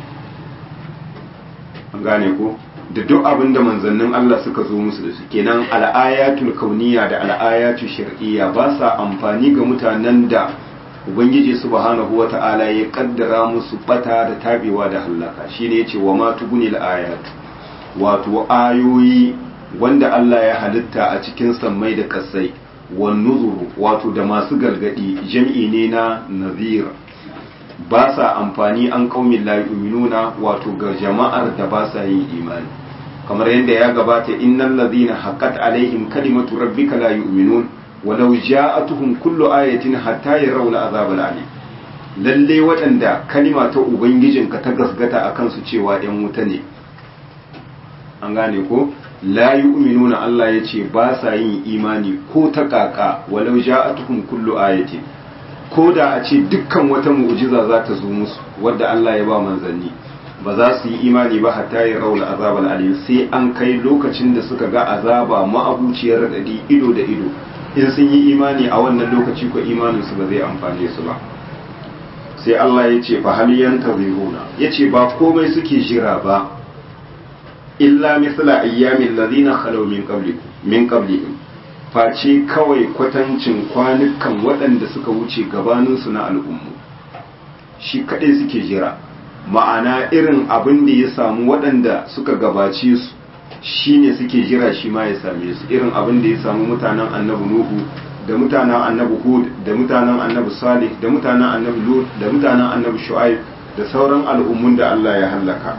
an gane ko da duk abin da manzannin Allah suka zo musu da su kenan al'ayatul kauniya da al'ayatul shar'iyya ba sa amfani ga mutanen da ubangiji subhanahu wata'ala ya kaddara musu bata da tabewa da hallaka shine yace wa ma tuguni ayatu wato ayoyi wanda Allah ya halitta a cikin sammai da kasai wan nuzuru wato da masu gargadi jam'i ne na nazir ba sa amfani an kaumin la yu'minuna wato ga jama'ar da ba sa yin imani kamar yadda ya gabata innal ladhina haqqat alaihim kalimatu rabbika la yu'minun walau ja'atuhum kullu ayatin hatta yarawna azabal alim lalle waɗanda kalima ta ubangijinka ta gasgata a kansu cewa ‘yan wuta ne an gane ko la yu'minuna Allah ya ce ba sa yin imani ko ta kaka walau ja'atuhum kullu ayatin ko da a ce dukkan wata mu'jiza za ta zo musu wadda Allah ya ba manzanni ba za su yi imani ba hatta ya raula azabal alim sai an kai lokacin da suka ga azaba ma'abuciyar radadi ido da ido in sun yi imani a wannan lokaci ko imanin su ba zai amfane su ba sai Allah ya ce fa hal yantaziruna yace ba komai suke jira ba illa misla ayyamin ladina khalaw min qablikum min qablihim face kawai kwatancin kwanukan waɗanda suka wuce gabaninsu na al'ummu shi kaɗai suke jira ma'ana irin abin da ya samu waɗanda suka gabace su shi ne suke jira shi ma ya same su irin abin da ya samu mutanen annabi nuhu da mutanen annabi hud da mutanen annabi salih da mutanen annabi lut da mutanen annabi shu'aib da sauran al'ummun da Allah ya hallaka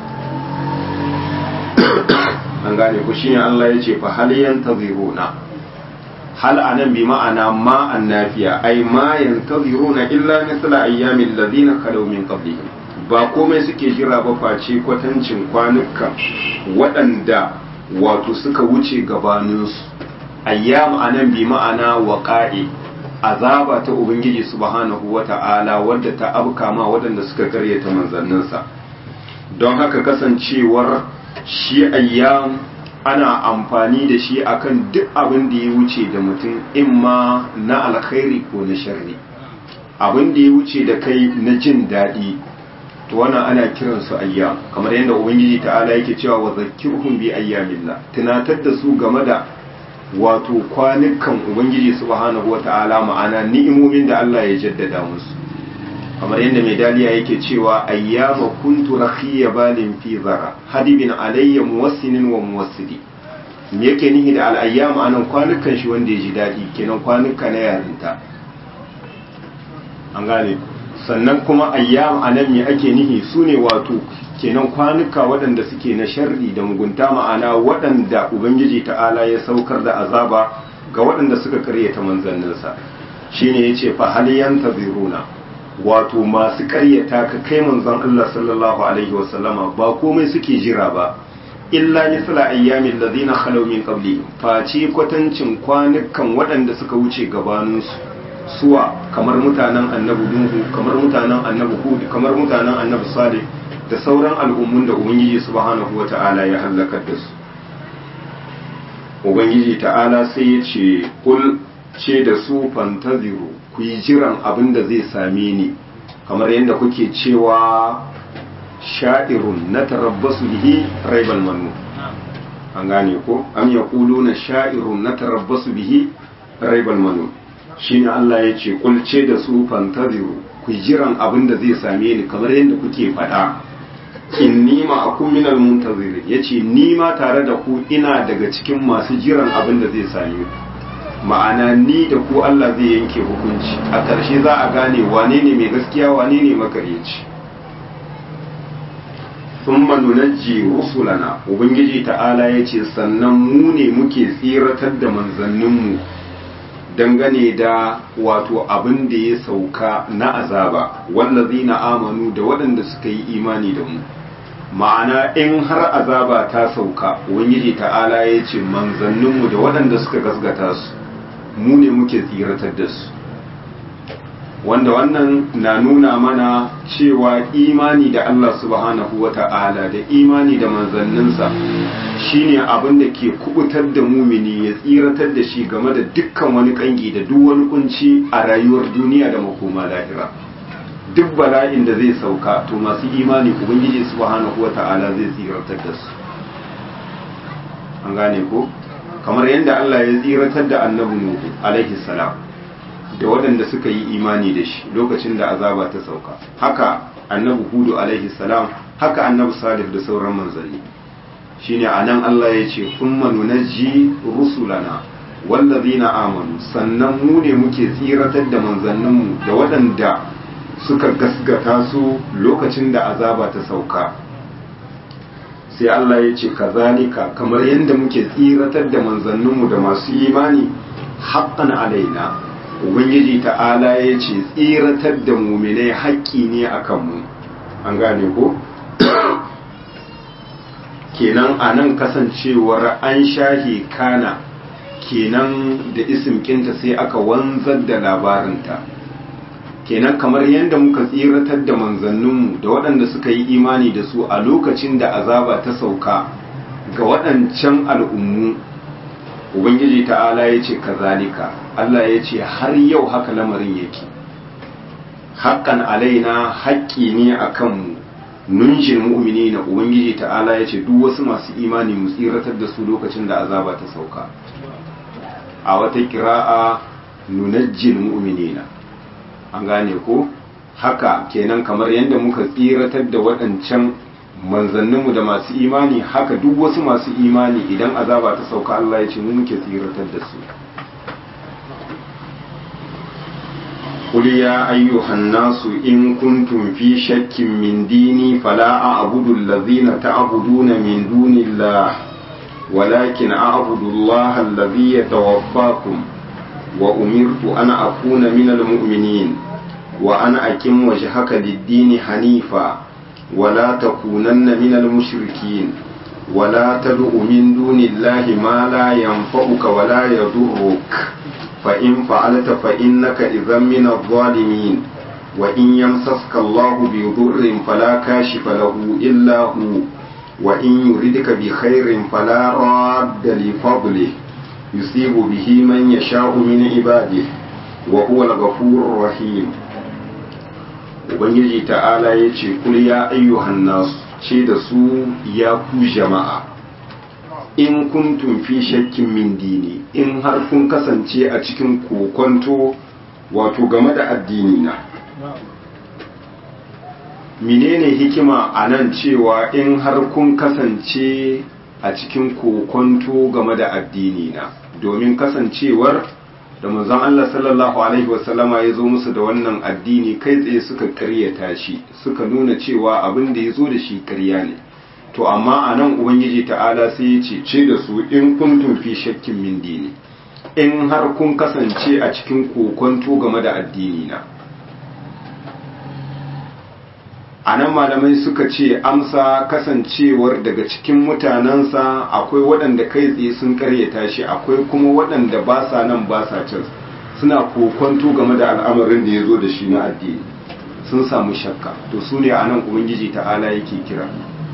an gane ku shine Allah ya ce fa hal yantaziruna hal anan bi ma'ana ma annafiya ai ma yantaziruna illa mithla ayyamil ladina khalaw min qablihim ba komai suke jira ba face kwatancin kwanukan waɗanda wato suka wuce gabaninsu ayyam anan bi ma'ana waqa'i azaba ta ubangiji subhanahu wata'ala wadda ta abka ma waɗanda suka karyata manzanninsa don haka kasancewar shi ayyam ana amfani da shi akan duk abin da ya wuce da mutum imma na alkhairi ko na sharri abin da ya wuce da kai na jin daɗi to wannan ana kiran su ayyam kamar yadda ubangiji ta'ala yake cewa wa zakkirhum bi ayyamillah tunatar da su game da wato kwanukan ubangiji subhanahu wata'ala ma'ana ni'imomin da Allah ya jaddada musu kamar yadda mai daliya yake cewa ayyama kuntu rakhiya balin fi zara hadibin alayya muwassinin wa muwassidi me yake nihi da al'ayyama anan kwanukan shi wanda ya ji daɗi kenan kwanuka na yarinta an gane sannan kuma ayyam anan me ake nihi su ne wato kenan kwanuka waɗanda suke na sharri da mugunta ma'ana waɗanda ubangiji ta'ala ya saukar da azaba ga waɗanda suka karyata manzanninsa shine yace fa hal yantaziruna wato masu karyata ka kai manzon Allah sallallahu alaihi wasallama ba komai suke jira ba illa misla ayyamin ladina khalaw min qabli face kwatancin kwanukan waɗanda suka wuce gabaninsu suwa kamar mutanen annabi nuhu kamar mutanen annabi hud kamar mutanen annabi salih da sauran al'ummun da ubangiji subhanahu wata'ala ya halakar da su ubangiji ta'ala sai ya ce kul ce da su fantaziru ku yi jiran abin da zai same ni kamar yadda kuke cewa sha'irun na tarabbasu bihi raibal mannu an gane ko am yaquluna sha'irun na tarabbasu bihi raibal mannu shine Allah ya ce kulce da su fantaziru ku jiran abin da zai same ni kamar yadda kuke faɗa inni ma akun minal muntazir yace ni ma tare da ku ina daga cikin masu jiran abin da zai same ku ma'ana ni da ku Allah zai yanke hukunci a ƙarshe za a gane wane ne mai gaskiya wane ne makaryaci thumma nunajji rusulana ubangiji ta'ala yace sannan mu ne muke tsiratar da manzanninmu dangane da wato abin da ya sauka na azaba wallazina amanu da waɗanda suka yi imani da mu ma'ana in har azaba ta sauka ubangiji ta'ala ya ce manzanninmu da waɗanda suka gasgata su mu ne muke tsiratar da su wanda wannan na nuna mana cewa imani da Allah subhanahu wa ta'ala da imani da manzanninsa shine abin da ke kubutar da mumini ya tsiratar da shi game da dukkan wani kangi da duk wani kunci a rayuwar duniya da makoma lahira duk bala'in da zai sauka to masu imani ubangiji subhanahu wa ta'ala zai tsiratar da su an gane ko kamar yadda Allah ya tsiratar da annabi Nuhu alaihi salam da waɗanda suka yi imani da shi lokacin da azaba ta sauka haka annabi hudu alaihi salam haka annabi salih da sauran manzanni shine anan Allah ya ce thumma nunajji rusulana wallazina amanu sannan mu ne muke tsiratar da manzanninmu da waɗanda suka gasgata su lokacin da azaba ta sauka sai Allah ya ce kazalika kamar yadda muke tsiratar da manzanninmu da masu imani haqqan alaina ubangiji ta'ala ya ce tsiratar da muminai haƙƙi ne a kanmu an gane ko kenan a nan kasancewar an shahi kana kenan da isimkinta sai aka wanzar da labarinta kenan kamar yadda muka tsiratar da manzanninmu da waɗanda suka yi imani da su a lokacin da azaba ta sauka ga waɗancan al'ummu ubangiji ta'ala ya ce kazalika Allah ya ce har yau haka lamarin yake haƙƙan alaina haƙƙi ne a kanmu nunjin mu'mini na ubangiji ta'ala ya ce duk wasu masu imani mu tsiratar da su lokacin da azaba ta sauka a wata kira'a nunajjin mu'minina an gane ko haka kenan kamar yadda muka tsiratar da waɗancan manzanninmu da masu imani haka duk wasu masu imani idan azaba ta sauka Allah ya ce mu muke tsiratar da su قل يا أيها الناس إن كنتم في شك من ديني فلا أعبد الذين تعبدون من دون الله ولكن أعبد الله الذي يتوفاكم وأمرت أن أكون من المؤمنين وأن أكم وجهك للدين حنيفا ولا تكونن من المشركين ولا تدع من دون الله ما لا ينفعك ولا يضرك فإن فعلت فإنك إذا من الظالمين وإن يمسسك الله بضر فلا كاشف له إلا هو وإن يردك بخير فلا راد لفضله يصيب به من يشاء من عباده وهو الغفور الرحيم Ubangiji ta'ala ya ce, Kul ya ayyuhan nasu ce da su ya ku jama'a, in kuntum fi shakkin min dini, in har kun kasance a cikin kokonto wato game da addini na. Menene hikima a nan cewa in har kun kasance a cikin kokonto game da addini na, domin kasancewar da manzon Allah sallallahu alaihi wasallama ya zo musu da wannan addini kai tsaye suka karyata shi suka nuna cewa abin da ya zo da shi karya ne to amma a nan ubangiji ta'ala sai ya ce ce da su in kuntum fi shakkin min dini in har kun kasance a cikin kokonto game da addini na a nan malamai suka ce amsa kasancewar daga cikin mutanensa akwai waɗanda kai tsaye sun karyata shi akwai kuma waɗanda ba sa nan ba sa can suna kokonto game da al'amarin da ya zo da shi na addini sun samu shakka to su ne a nan ubangiji ta'ala yake kira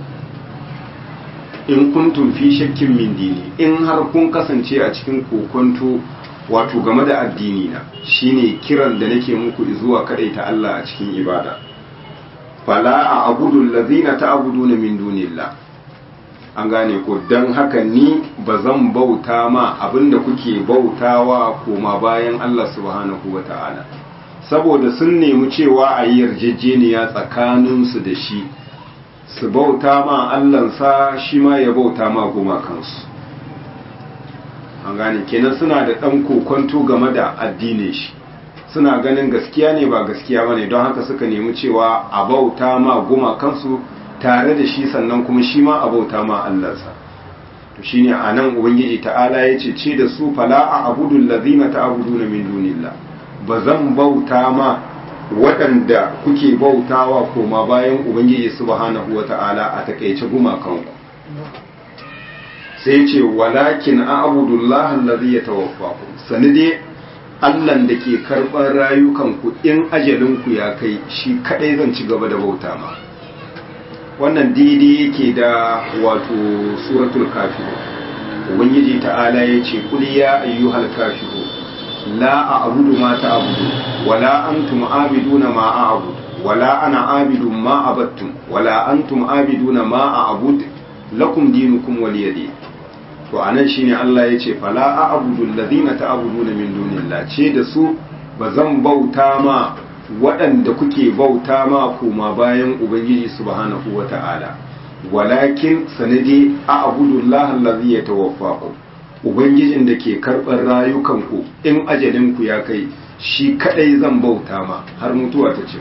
in kuntum fi shakkin min dini in har kun kasance a cikin kokonto wato game da addini na shine kiran da nake muku zuwa ta Allah a cikin ibada fala a abudun lazina ta abudu na min dunillah an gane ko don haka ni ba zan bauta ma abinda kuke bautawa koma bayan Allah subhanahu wa ta'ala saboda sun nemi cewa a yi yarjejeniya tsakaninsu da shi su bauta ma Allahnsa shi ma ya bauta ma gumakansu an gane kenan suna da ɗan kokonto game da addinin shi suna ganin gaskiya ne ba gaskiya ba ne don haka suka nemi cewa a bauta ma gumakansu tare da shi sannan kuma shi ma a bauta ma Allahnsa to shine a nan ubangiji ta'ala ya ce ce da su fala a abudun lazina ta abuduna min dunillah ba zan bauta ma waɗanda kuke bautawa koma bayan ubangiji subhanahu wa ta'ala a takaice gumakanku sai ce walakin a abudullah allazi ya tawaffaku sani dai Allahn da ke karɓar rayukanku in ajalinku ya kai shi kaɗai zan ci gaba da bauta ma wannan daidai yake da wato suratul kafiru ubangiji ta'ala ya ce kul ya ayyuhal kafiru la a'budu ma ta'budu wala antum abiduna ma a'budu wala ana abidu ma abattum wala antum abiduna ma a'bud lakum dinukum waliyadin to anan shine Allah ya ce fala a'budu alladhina ta'buduna min dunillah ce da su bazan bauta ma waɗanda kuke bauta ma kuma bayan ubangiji subhanahu wata'ala walakin sanadi a'budu Allah allazi yatawaffaku ubangijin da ke karɓar rayukanku in ajalinku ya kai shi kadai zan bauta ma har mutuwa ta ce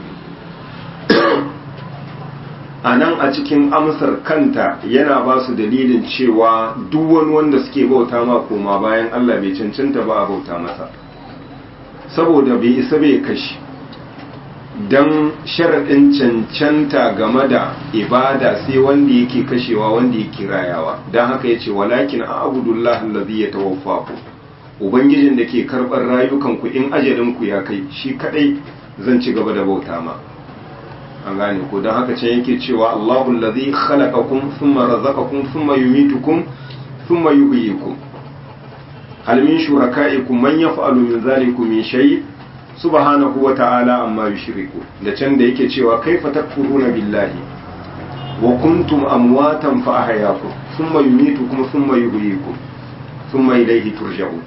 a nan a cikin amsar kanta yana ba su dalilin cewa duk wani wanda suke bauta ma koma bayan Allah bai cancanta ba a bauta masa saboda bai isa bai kashi don sharaɗin cancanta game da ibada sai wanda yake kashewa wanda yake rayawa don haka ya ce walakin a abudullah lazi ya tawaffa ku ubangijin da ke karɓar rayukanku in ajalinku ya kai shi kaɗai zan ci gaba da bauta ma an gane ko don haka can yake cewa Allahu allazi khalaqakum thumma razaqakum thumma yumitukum thumma yuhyikum hal min shurakaikum man yaf'alu min zalikum min shay subhanahu wa ta'ala amma yushriku da can da yake cewa kaifa takfuruna billahi wa kuntum amwatan fa ahyaakum thumma yumitukum thumma yuhyikum thumma ilayhi turja'un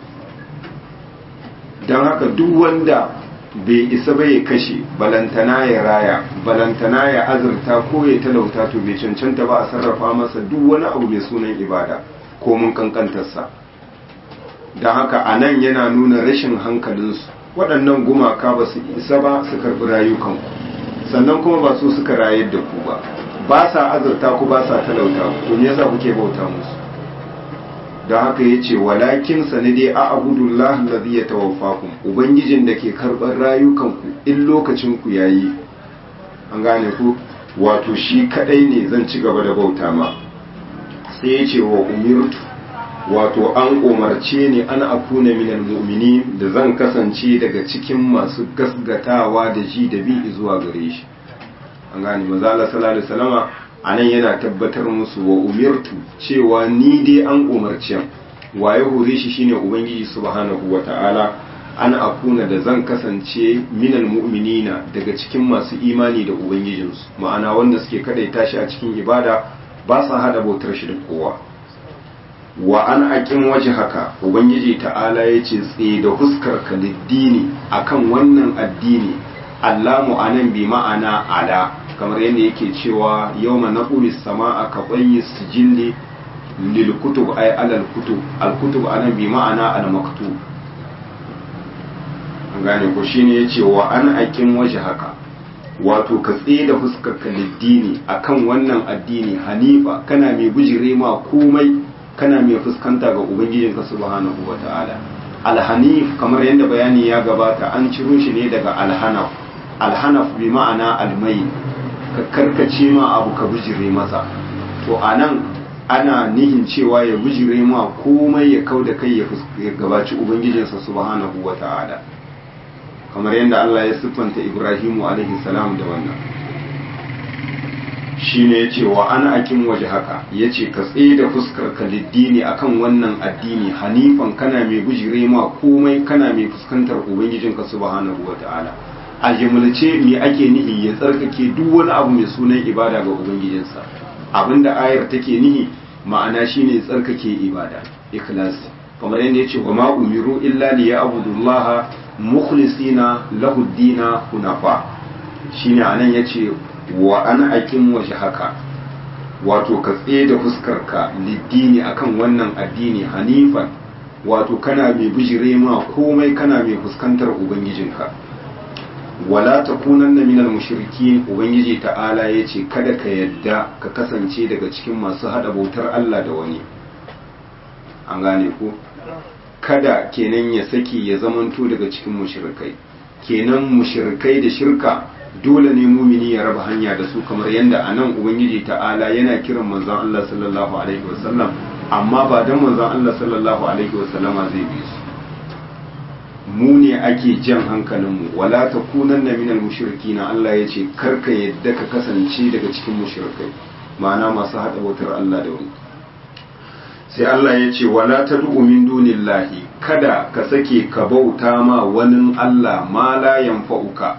dan haka duk wanda bai isa ba ya kashe balantana ya raya balantana ya azurta ko ya talauta to bai cancanta ba a sarrafa masa duk wani abu mai sunan ibada ko mun kankantarsa don haka a nan yana nuna rashin hankalinsu waɗannan gumaka ba su isa ba su karɓi rayukanku sannan kuma ba su suka rayar da ku ba ba sa azurta ku ba sa talauta ku to me yasa kuke bauta musu don haka ya ce walakin sanade a abudullah lazi ya tawaffakum ubangijin da ke karɓar rayukanku in lokacinku ya yi an gane ku wato shi kaɗai ne zan ci gaba da bauta ma sai ya ce wa umirtu wato an umarce ni an akuna minal mu'mini da zan kasance daga cikin masu gasgatawa da ji da bi zuwa gare shi an gane maza Allah sallallahu alaihi wasallama a nan yana tabbatar musu wa umirtu cewa ni dai an umarci waye hore shi shine ubangiji subhanahu wata'ala an akuna da zan kasance minal mu'minina daga cikin masu imani da ubangijinsu ma'ana wanda suke kadaita shi a cikin ibada ba sa hada bautar shi da kowa wa an aƙin waje haka ubangiji ta'ala ya ce tsaye da huskar ka liddini akan wannan addini allamu anan bi ma'ana ala kamar yadda yake cewa yau ma naƙuri sama a kaɓayi sijilli lil kutub ay alal kutub al kutub anan bi ma'ana al maktub an gane ko shine yace wa an aƙin waje haka wato ka tsaye da fuskar ka liddini akan wannan addini hanifa kana mai bujire ma komai kana mai fuskanta ga ubangijinka subhanahu wata'ala alhanif kamar yadda bayani ya gabata an ciro shi ne daga alhanaf alhanaf bi ma'ana almai ka karkace ma abu ka bujire masa to anan ana nihin cewa ya bujire ma komai ya kau da kai ya gabaci ubangijinsa subhanahu wata'ala kamar yadda Allah ya siffanta Ibrahimu alaihi salam da wannan shi ne ya ce wa ana akin waje haka ya ce ka tsaye da fuskar ka liddini akan wannan addini hanifan kana mai bujire ma komai kana mai fuskantar ubangijinka subhanahu wa ta'ala a jimilce me ake nihi ya tsarkake duk wani abu mai sunan ibada ga ubangijinsa abinda ayar take nihi ma'ana shine tsarkake ibada ikhlas kamar yadda ya ce wa ma umiru illa liya'budullaha mukhlisina lahu dina hunafa shine anan yace wa an akin waje haka wato ka tsaye da fuskarka liddini akan wannan addini hanifan wato kana mai bijire ma komai kana mai fuskantar ubangijinka wala takunanna minal mushrikin ubangiji ta'ala yace kada ka yadda ka kasance daga cikin masu hada bautar Allah da wani an gane ko kada kenan ya saki ya zamanto daga cikin mushrikai kenan mushrikai da shirka dole ne mumini ya raba hanya da su kamar yadda a nan ubangiji ta'ala yana kiran manzon Allah sallallahu alaihi wasallam amma ba dan manzon Allah sallallahu alaihi wasallama zai bi su mu ne ake jan hankalinmu wala takunanna minal mushrikina Allah ya ce karka yadda ka kasance daga cikin mushrikai ma'ana masu hada wutar Allah da wani sai Allah ya ce wala tad'u min dunillahi kada ka sake ka bauta ma wani Allah ma la yanfa'uka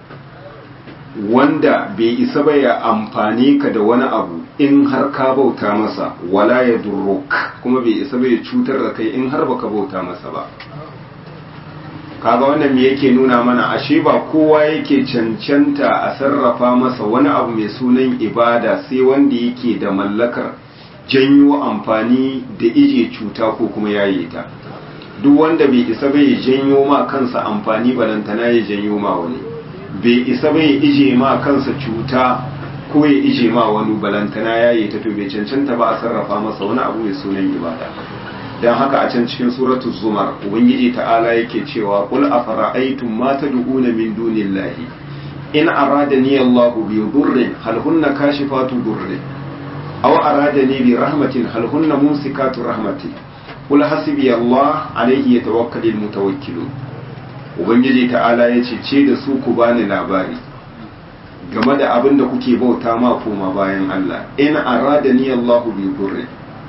wanda bai isa ba ya amfani ka da wani abu in har ka bauta masa wala ya durruk kuma bai isa ba ya cutar da kai in har baka bauta masa ba kaga wannan me yake nuna mana ashe ba kowa yake cancanta a sarrafa masa wani abu mai sunan ibada sai wanda yake da mallakar janyo amfani da ije cuta ko kuma yaye ta duk wanda bai isa ba ya janyo ma kansa amfani balantana ya janyo ma wani bai isa bai ije ma kansa cuta ko ya ije ma wani balantana ya yi ta to bai cancanta ba a sarrafa masa wani abu mai sunan ibada dan haka a can cikin suratul zumar ubangiji ta'ala yake cewa qul afara'aytum ma tad'una min dunillahi in aradani Allahu bi dhurrin hal hunna kashifatu dhurri aw aradani bi rahmatin hal hunna mumsikatu rahmati qul hasbi Allah alayhi yatawakkalul mutawakkilun ubangiji ta'ala yace ce da su ku bani labari game da abin da kuke bauta ma koma bayan Allah in aradani Allahu bi dhurrin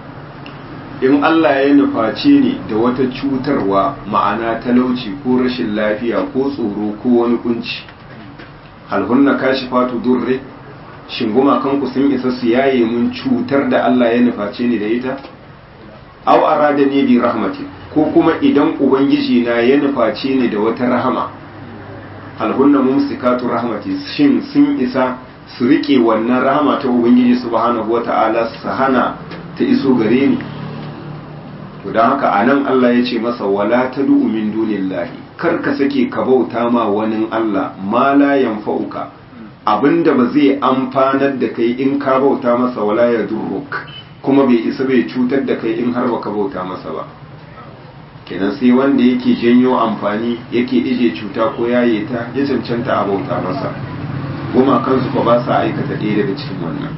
in Allah ya nuface ni da wata cutarwa ma'ana talauci ko rashin lafiya ko tsoro ko wani kunci halhunna kashifatu durre shin gumakanku sun isa su yaye mun cutar da Allah ya nuface ni da ita aw aradani bi rahmati ko kuma idan ubangiji na ya nuface ni da wata rahama halhunna mumsikatu rahmati shin sun isa su rike wannan rahama ta ubangiji subhanahu wata'ala su hana ta iso gare ni to don haka a nan Allah ya ce masa wala ta du'u min dunillahi kar ka sake ka bauta ma wani Allah ma la yanfa'uka abinda ba zai amfanar da kai in ka bauta masa wala ya durruk kuma bai isa bai cutar da kai in har baka bauta masa ba kenan sai wanda yake janyo amfani yake ije cuta ko yaye ta ya cancanta a bauta masa goma kansu fa ba sa aikata ɗaya daga cikin wannan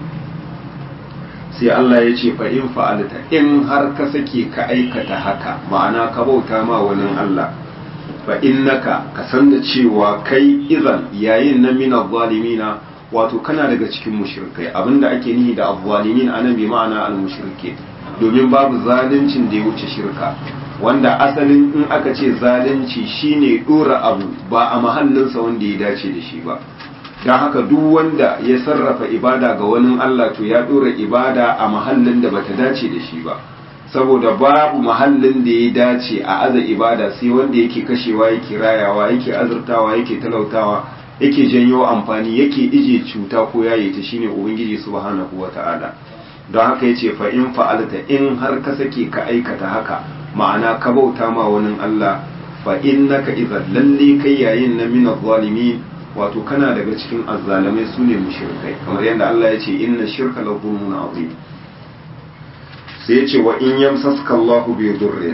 sai Allah ya ce in fa'alta in har ka sake ka aikata haka ma'ana ka bauta ma wani Allah fa innaka ka san da cewa kai izan yayin na min zalimina wato kana daga cikin mushrikai abinda ake nihi da azzalimin anan bi ma'ana al mushrike domin babu zaluncin da ya wuce shirka wanda asalin in aka ce zalunci shine dora abu ba a mahallinsa wanda ya dace da shi ba don haka duk wanda ya sarrafa ibada ga wani Allah to ya dora ibada a mahallin da bata dace da shi ba saboda babu mahallin da ya dace a aza ibada sai wanda yake kashewa yake rayawa yake azurtawa yake talautawa yake janyo amfani yake ije cuta ko yaye ta shine ubangiji subhanahu wata'ala don haka yace fa in fa'alta in har ka sake ka aikata haka ma'ana ka bauta ma wani Allah fa innaka idan lalle kai yayin na min zalimin wato kana daga cikin azzalamai su ne mushrikai kamar yadda Allah ya ce inna shirka la zulmun azim sai ya ce wa in yamsaska Allahu bi durrin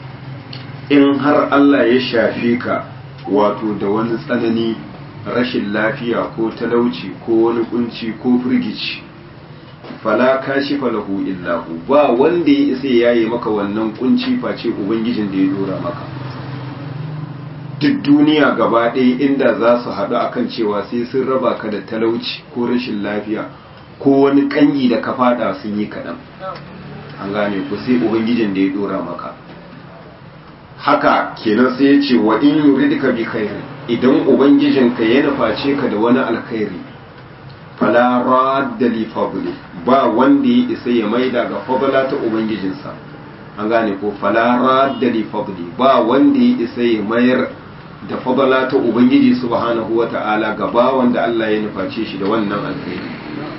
in har Allah ya shafe ka wato da wani tsanani rashin lafiya ko talauci ko wani kunci ko firgici fala kashifa lahu illa hu ba wanda ya isa yayi maka wannan kunci face ubangijin da ya dora maka duk duniya gaba ɗaya inda za su haɗu akan cewa sai sun raba ka da talauci ko rashin lafiya ko wani ƙangi da ka faɗa sun yi kaɗan an gane ku sai ubangijin da ya ɗora maka haka kenan sai ya ce wa in yuridka bi khairi idan ubangijinka ya nuface ka da wani alkhairi fala radda li fadli ba wanda ya isa ya maida ga fadla ta ubangijinsa an gane ko fala radda li fadli ba wanda ya isa ya mayar da fadala ta ubangiji subhanahu wata'ala ga bawan da Allah ya nuface shi da wannan alkhairi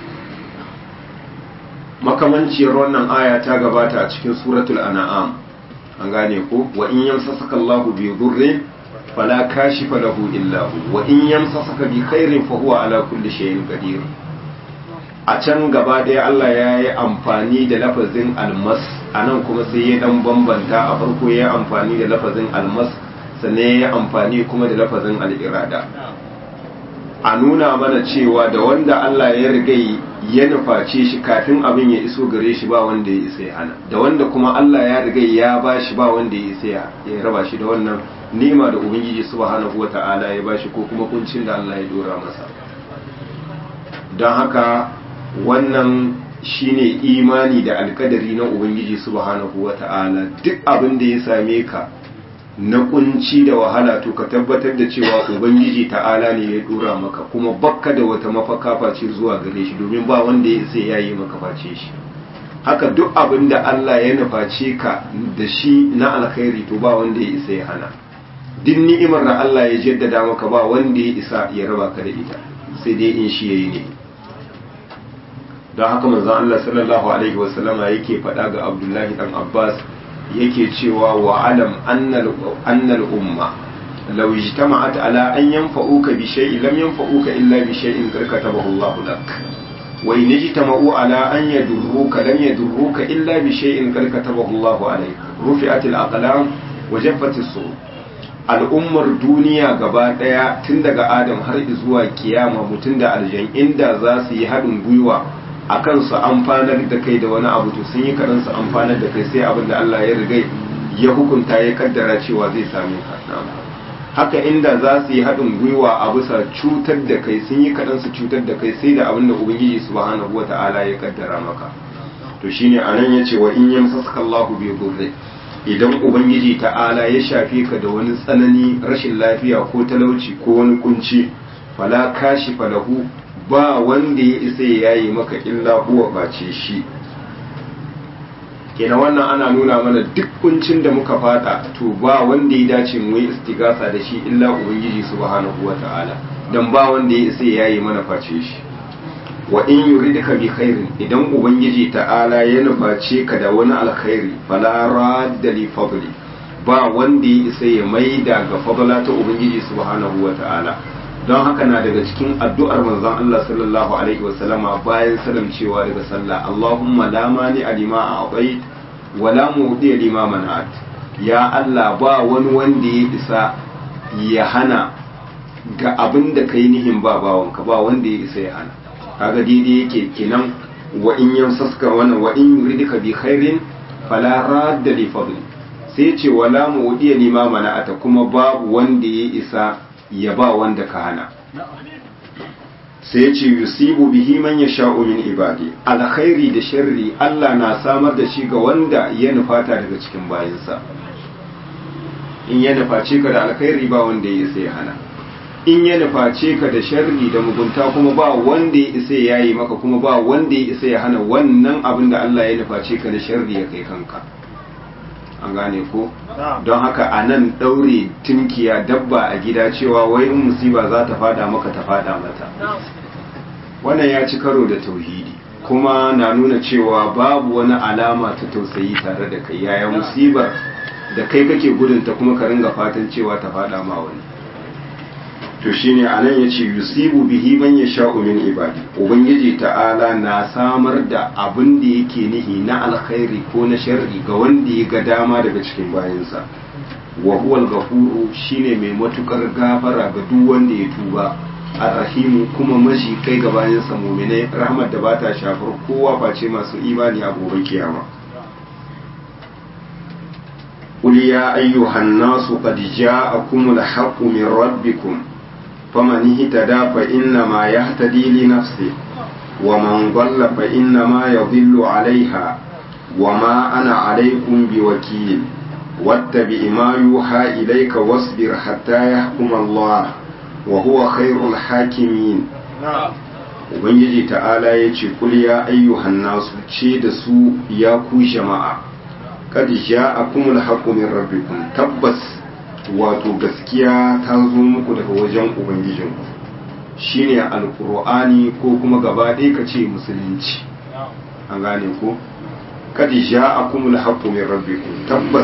makamanciyar wannan aya ta gabata a cikin suratul an'am an gane ko wa in yamsasaka Allahu bi dhurrin fala kashifa lahu illa hu wa in yamsasaka bi khairin fa huwa ala kulli shay'in qadir a can gaba ɗaya Allah ya yi amfani da lafazin almas a nan kuma sai ya dan bambanta a farko ya yi amfani da lafazin almas sannan ya yi amfani kuma da lafazin al'irada a nuna mana cewa da wanda Allah ya riga ya nuface shi kafin abin ya iso gare shi ba wanda ya isa ya hana da wanda kuma Allah ya riga ya ba shi ba wanda ya isa ya raba shi da wannan ni'ima da ubangiji subhanahu wata'ala ya ba shi ko kuma kuncin da Allah ya dora masa don haka wannan shine imani da alkadari na ubangiji subhanahu wata'ala duk abin da ya same ka na kunci da wahala to ka tabbatar da cewa ubangiji ta'ala ne ya dora maka kuma bakka da wata mafaka face zuwa gare shi domin ba wanda ya sai yayi maka face shi haka duk abin da Allah ya nuface ka da shi na alkhairi to ba wanda ya isa ya hana duk ni'imar da Allah ya jaddada maka ba wanda ya isa ya raba ka da ita sai dai in shi yayi ne don haka manzon Allah sallallahu alaihi wasallama yake faɗa ga Abdullahi dan Abbas yake cewa wa alam annal umma law ijtama'at ala an yanfa'uka bi shay'in lam yanfa'uka illa bi shay'in qad katabahu Allah lak wa in ijtama'u ala an yadurruka lam yadurruka illa bi shay'in qad katabahu Allah alayk rufi'atil aqlam wa jaffatis sur al'ummar duniya gaba daya tun daga adam har zuwa kiyama mutum da aljan inda za su yi haɗin gwiwa a kan su amfanar da kai da wani abu to sun yi kaɗan su amfanar da kai sai abin da Allah ya riga ya hukunta ya kaddara cewa zai same ka haka inda za su yi haɗin gwiwa a bisa cutar da kai sun yi kaɗan su cutar da kai sai da abin da ubangiji subhanahu wa ta'ala ya kaddara maka to shine anan yace wa in yamsaka Allahu bi dhurri idan ubangiji ta'ala ya shafe ka da wani tsanani rashin lafiya ko talauci ko wani kunci fala kashi falahu ba wanda ya isa ya yayi maka illa huwa face shi kenan wannan ana nuna mana duk kuncin da muka fada to ba wanda ya dace mu yi istigasa da shi illa ubangiji subhanahu wata'ala dan ba wanda ya isa ya yayi mana face shi wa in yuridka bi khairin idan ubangiji ta'ala ya nuface ka da wani alkhairi fala radda li fadli ba wanda ya isa ya maida ga fadla ta ubangiji subhanahu wa ta'ala don haka na daga cikin addu'ar manzon Allah sallallahu alaihi wa sallama bayan salamcewa daga sallah Allahumma la mani alima a'tait wa la mu'ti lima mana'at ya Allah ba wani wanda ya isa ya hana ga abin da kai nihin ba bawanka ba wanda ya isa ya hana kaga daidai yake kenan wa in yamsaska wannan wa in yuridka bi khairin fala radda li fadli sai ce wala mudiya lima mana'ata kuma babu wanda ya isa ya ba wanda ka hana sai ce yusibu bihi man yasha'u min ibadi alkhairi da sharri Allah na samar da shi ga wanda ya nufata daga cikin bayinsa in ya nuface ka da alkhairi ba wanda ya isa ya hana in ya nuface ka da sharri da mugunta kuma ba wanda ya isa ya yi maka kuma ba wanda ya isa ya hana wannan abin da Allah ya nuface ka da sharri ya kai kanka an gane ko don haka a nan ɗaure tunkiya dabba a gida cewa wai in musiba za ta fada maka ta fada mata wannan ya ci karo da tauhidi kuma na nuna cewa babu wani alama ta tausayi tare da kai yaya musibar da kai kake gudunta kuma ka ringa fatan cewa ta fada ma wani to shine anan yace yusibu bihi man yasha'u min ibadi ubangiji ta'ala na samar da abin da yake nihi na alkhairi ko na sharri ga wanda ya ga dama daga cikin bayansa wa huwal ghafuru shine mai matukar gafara ga duk wanda ya tuba arrahimu kuma mashi kai ga bayansa mu'minai rahmat da bata shafar kowa face masu imani a gobe kiyama قل يا أيها الناس قد جاءكم الحق من ربكم فمن اهتدى فإنما يهتدي لنفسه ومن ضل فإنما يضل عليها وما أنا عليكم بوكيل واتبع ما يوحى إليك واصبر حتى يحكم الله وهو خير الحاكمين Ubangiji ta'ala ya ce, Kul ya ayyuhan nasu ce da su ya ku jama'a, kad ja'akumul haqqu min rabbikum tabbas wato gaskiya ta zo muku daga wajen ubangijinku shine alqur'ani ko kuma gaba ɗaya ka ce musulunci an gane ko kad ja'akumul haqqu min rabbikum tabbas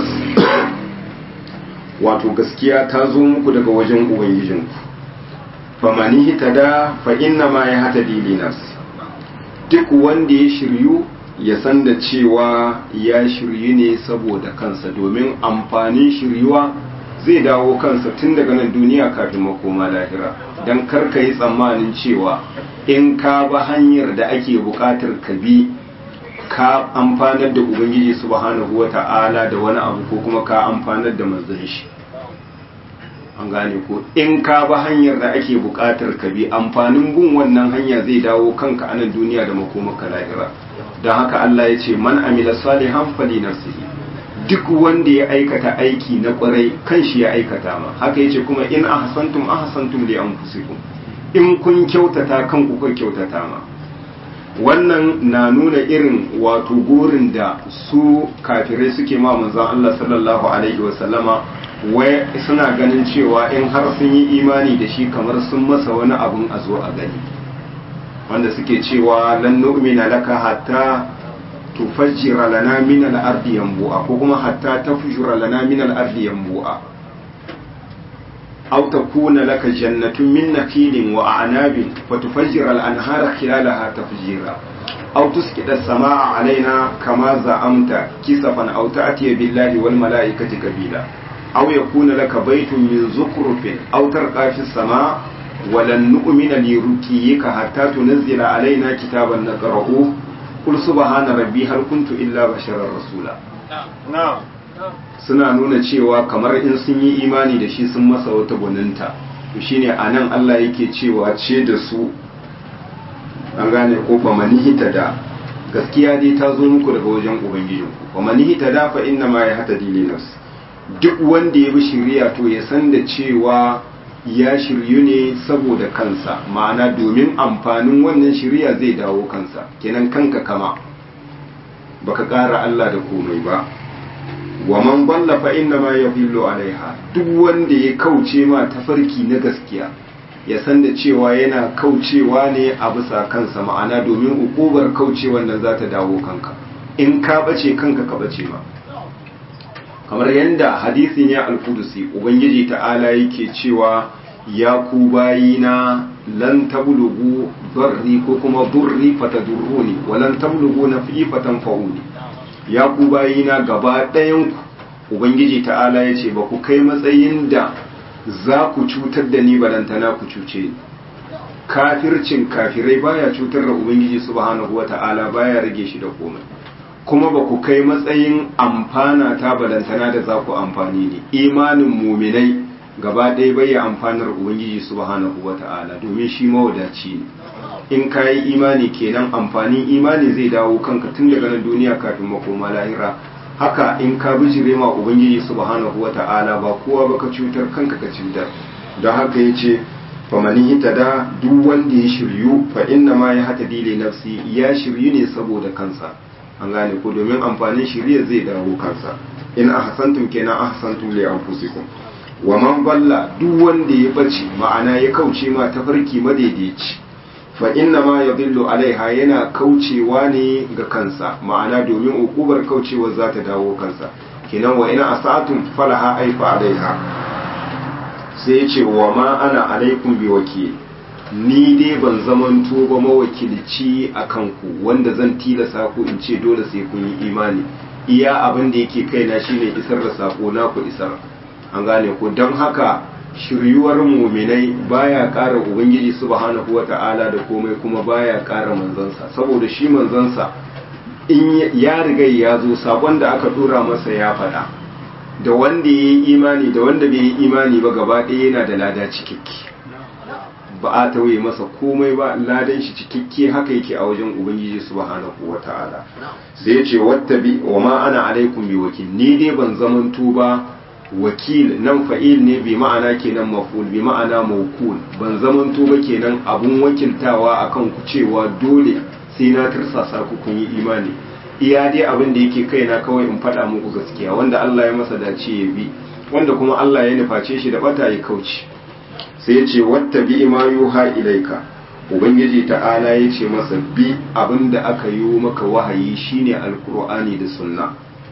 wato gaskiya ta zo muku daga wajen ubangijinku famani hitada fa inna ma ya hata li nafsi duk wanda ya shiryu ya san da cewa ya shiryu ne saboda kansa domin amfanin shiryuwa zai dawo kansa tun daga nan duniya kafin makoma lahira don karka yi tsammanin cewa in ka ba hanyar da ake bukatar ka bi ka amfanar da ubangiji subhanahu wa ta'ala da wani abu ko kuma ka amfanar da manzon shi an gane ko in ka ba hanyar da ake bukatar ka bi amfanin gun wannan hanya zai dawo kanka a nan duniya da makomaka lahira don haka Allah ya ce man amila salihan fali nafsihi duk wanda ya aikata aiki na kwarai kan shi ya aikata ma haka yace kuma in ahsantum ahsantum li anfusikum in kun kyautata kan ku kun kyautata ma wannan na nuna irin wato gurin da su kafirai suke ma manzon Allah sallallahu alaihi wa sallama wai suna ganin cewa in har sun yi imani da shi kamar sun masa wani abun a zo a gani wanda suke cewa lan nu'mina laka hatta tufajjira lana min al-ardi yanbu'a ko kuma hatta tafjura lana min al-ardi yanbu'a aw takuna laka jannatun min nakhilin wa a'nabin fatufajjira al-anhara khilalaha tafjira aw tusqita samaa alaina kama za'amta kisafan aw ta'tiya billahi wal malaikati kabila aw yakuna laka baytun min zukrufin aw tarqa fis samaa ولن نؤمن لرقيك حتى تنزل علينا كتابا نقرأه قل سبحان ربي هل كنت إلا بشرا رسولا na'am suna nuna cewa kamar in sun yi imani da shi sun masa wata gwaninta to shine anan Allah yake cewa ce da su an gane ko fa manihita da gaskiya dai ta zo muku daga wajen ubangijinku fa manihita da fa inna ma yahtadi li nafsi duk wanda ya bi shari'a to ya san da cewa ya shiryu ne saboda kansa ma'ana domin amfanin wannan shirya zai dawo kansa kenan kanka kama baka ƙara Allah da komai ba wa man balla fa inna ma yadhillu alaiha duk wanda ya kauce ma tafarki na gaskiya ya san da cewa yana kaucewa ne a bisa kansa ma'ana domin ukubar kaucewan nan za ta dawo kanka in ka bace kanka ka bace ma kamar yadda hadisin ya alkudusi ubangiji ta'ala yake cewa ya ku bayina lan tablugu darri ko kuma durri fatadurruni wa lan tablugu nafi fatanfa'uni ya ku bayina gaba ɗayan ku ubangiji ta'ala ya ce ba ku kai matsayin da za ku cutar da ni balantana ku cuce ni kafircin kafirai baya cutar da ubangiji subhanahu wa ta'ala baya rage shi da komai kuma ba ku kai matsayin amfana ta balantana da za ku amfani ne imanin muminai gaba ɗaya bai ya amfanar ubangiji subhanahu wa ta'ala domin shi mawadaci ne in ka yi imani kenan amfanin imani zai dawo kanka tun daga nan duniya kafin makoma lahira haka in ka bijire ma ubangiji subhanahu wa ta'ala ba kowa ba ka cutar kanka ka cutar don haka ya ce famani hita da duk wanda ya shiryu fa inna ma ya hata dile nafsi ya shiryu ne saboda kansa an gane ko domin amfanin shirya zai dawo kansa in ahsantum kenan ahsantum li anfusikum wa man balla duk wanda ya bace ma'ana ya kauce ma tafarki madaidaici fa inna ma yadillu alaiha yana kaucewa ne ga kansa ma'ana domin ukubar kaucewa za ta dawo kansa kenan wa ina asatum falaha aifa alaiha sai ya ce wa ma ana alaikum bi wakil ni dai ban zamanto ba mawakilci a kanku wanda zan tilasa ku in ce dole sai kun yi imani iya abin da yake kaina shine isar da sako na ku isar an gane ku don haka shiryuwar muminai baya ƙara ubangiji subhanahu wata'ala da komai kuma baya ƙara manzansa saboda shi manzansa in ya riga ya zo sakon da aka dora masa ya faɗa da wanda ya yi imani da wanda bai yi imani ba gaba ɗaya yana da lada cikakke ba a tauye masa komai ba ladan shi cikakke haka yake a wajen ubangiji subhanahu wata'ala sai ya ce wattabi wa ma ana alaikum bi wakil ni dai ban zamanto ba wakil nan fa'il ne bi ma'ana kenan maf'ul bi ma'ana mawkul ban zamanto ba kenan abun wakiltawa akan ku cewa dole sai na tursasa ku kun yi imani iya dai abin da yake kaina kawai in faɗa muku gaskiya wanda Allah ya masa dace ya bi wanda kuma Allah ya nuface shi da bata ya kauce sai ya ce wata bi ma yuha ilaika ubangiji ta'ala ya ce masa bi abin da aka yi maka wahayi shine alkur'ani da sunna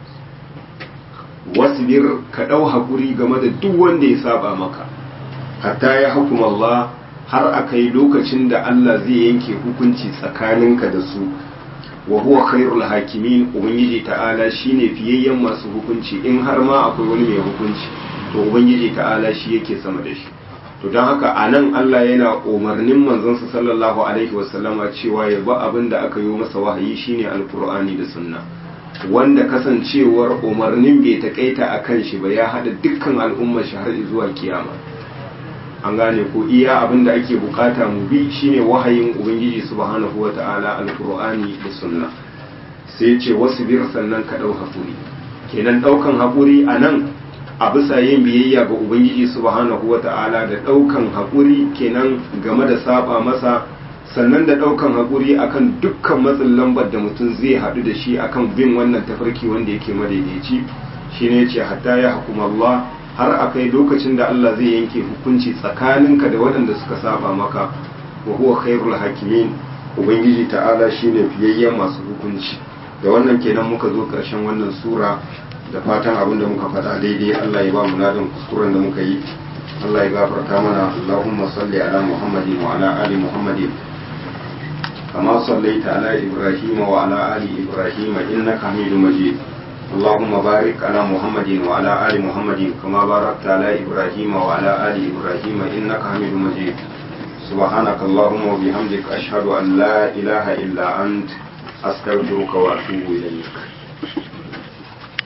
wasbir ka ɗau haƙuri game da duk wanda ya saba maka hatta ya hukuma Allah har aka yi lokacin da Allah zai yanke hukunci tsakaninka da su wa huwa khairul hakimin ubangiji ta'ala shine fiyayyen masu hukunci in har ma akwai wani mai hukunci to ubangiji ta'ala shi yake sama da shi to don haka a nan Allah yana umarnin manzonsa sallallahu alaihi wasallama cewa ya ba abin da aka yi masa wahayi shine alkur'ani da sunna wanda kasancewar umarnin bai takaita a kan shi ba ya haɗa dukkan al'ummar shi har zuwa kiyama an gane ko iya abin da ake bukata mu bi shine wahayin ubangiji subhanahu wa ta'ala alqur'ani da sunna sai ce wasu bir sannan ka dau hakuri kenan daukan hakuri anan a bisa yin biyayya ga ubangiji subhanahu wa ta'ala da daukan hakuri kenan game da saba masa sannan da daukan hakuri akan dukkan matsin lambar da mutum zai hadu da shi akan bin wannan tafarki wanda yake madaidaici shine yace hatta ya hukuma Allah har a kai lokacin da Allah zai yanke hukunci tsakaninka da waɗanda suka saba maka wa huwa khairul hakimin ubangiji ta'ala shine fiyayyen masu hukunci da wannan kenan muka zo ƙarshen wannan sura da fatan abin da muka faɗa daidai Allah ya ba mu ladan kuskuren da muka yi Allah ya gafarta mana Allahumma salli ala Muhammadin wa ala ali Muhammadin كما صليت على إبراهيم وعلى آل إبراهيم إنك حميد مجيد اللهم بارك على محمد وعلى آل محمد كما باركت على إبراهيم وعلى آل إبراهيم إنك حميد مجيد سبحانك اللهم وبحمدك أشهد أن لا إله إلا أنت أستغفرك وأتوب إليك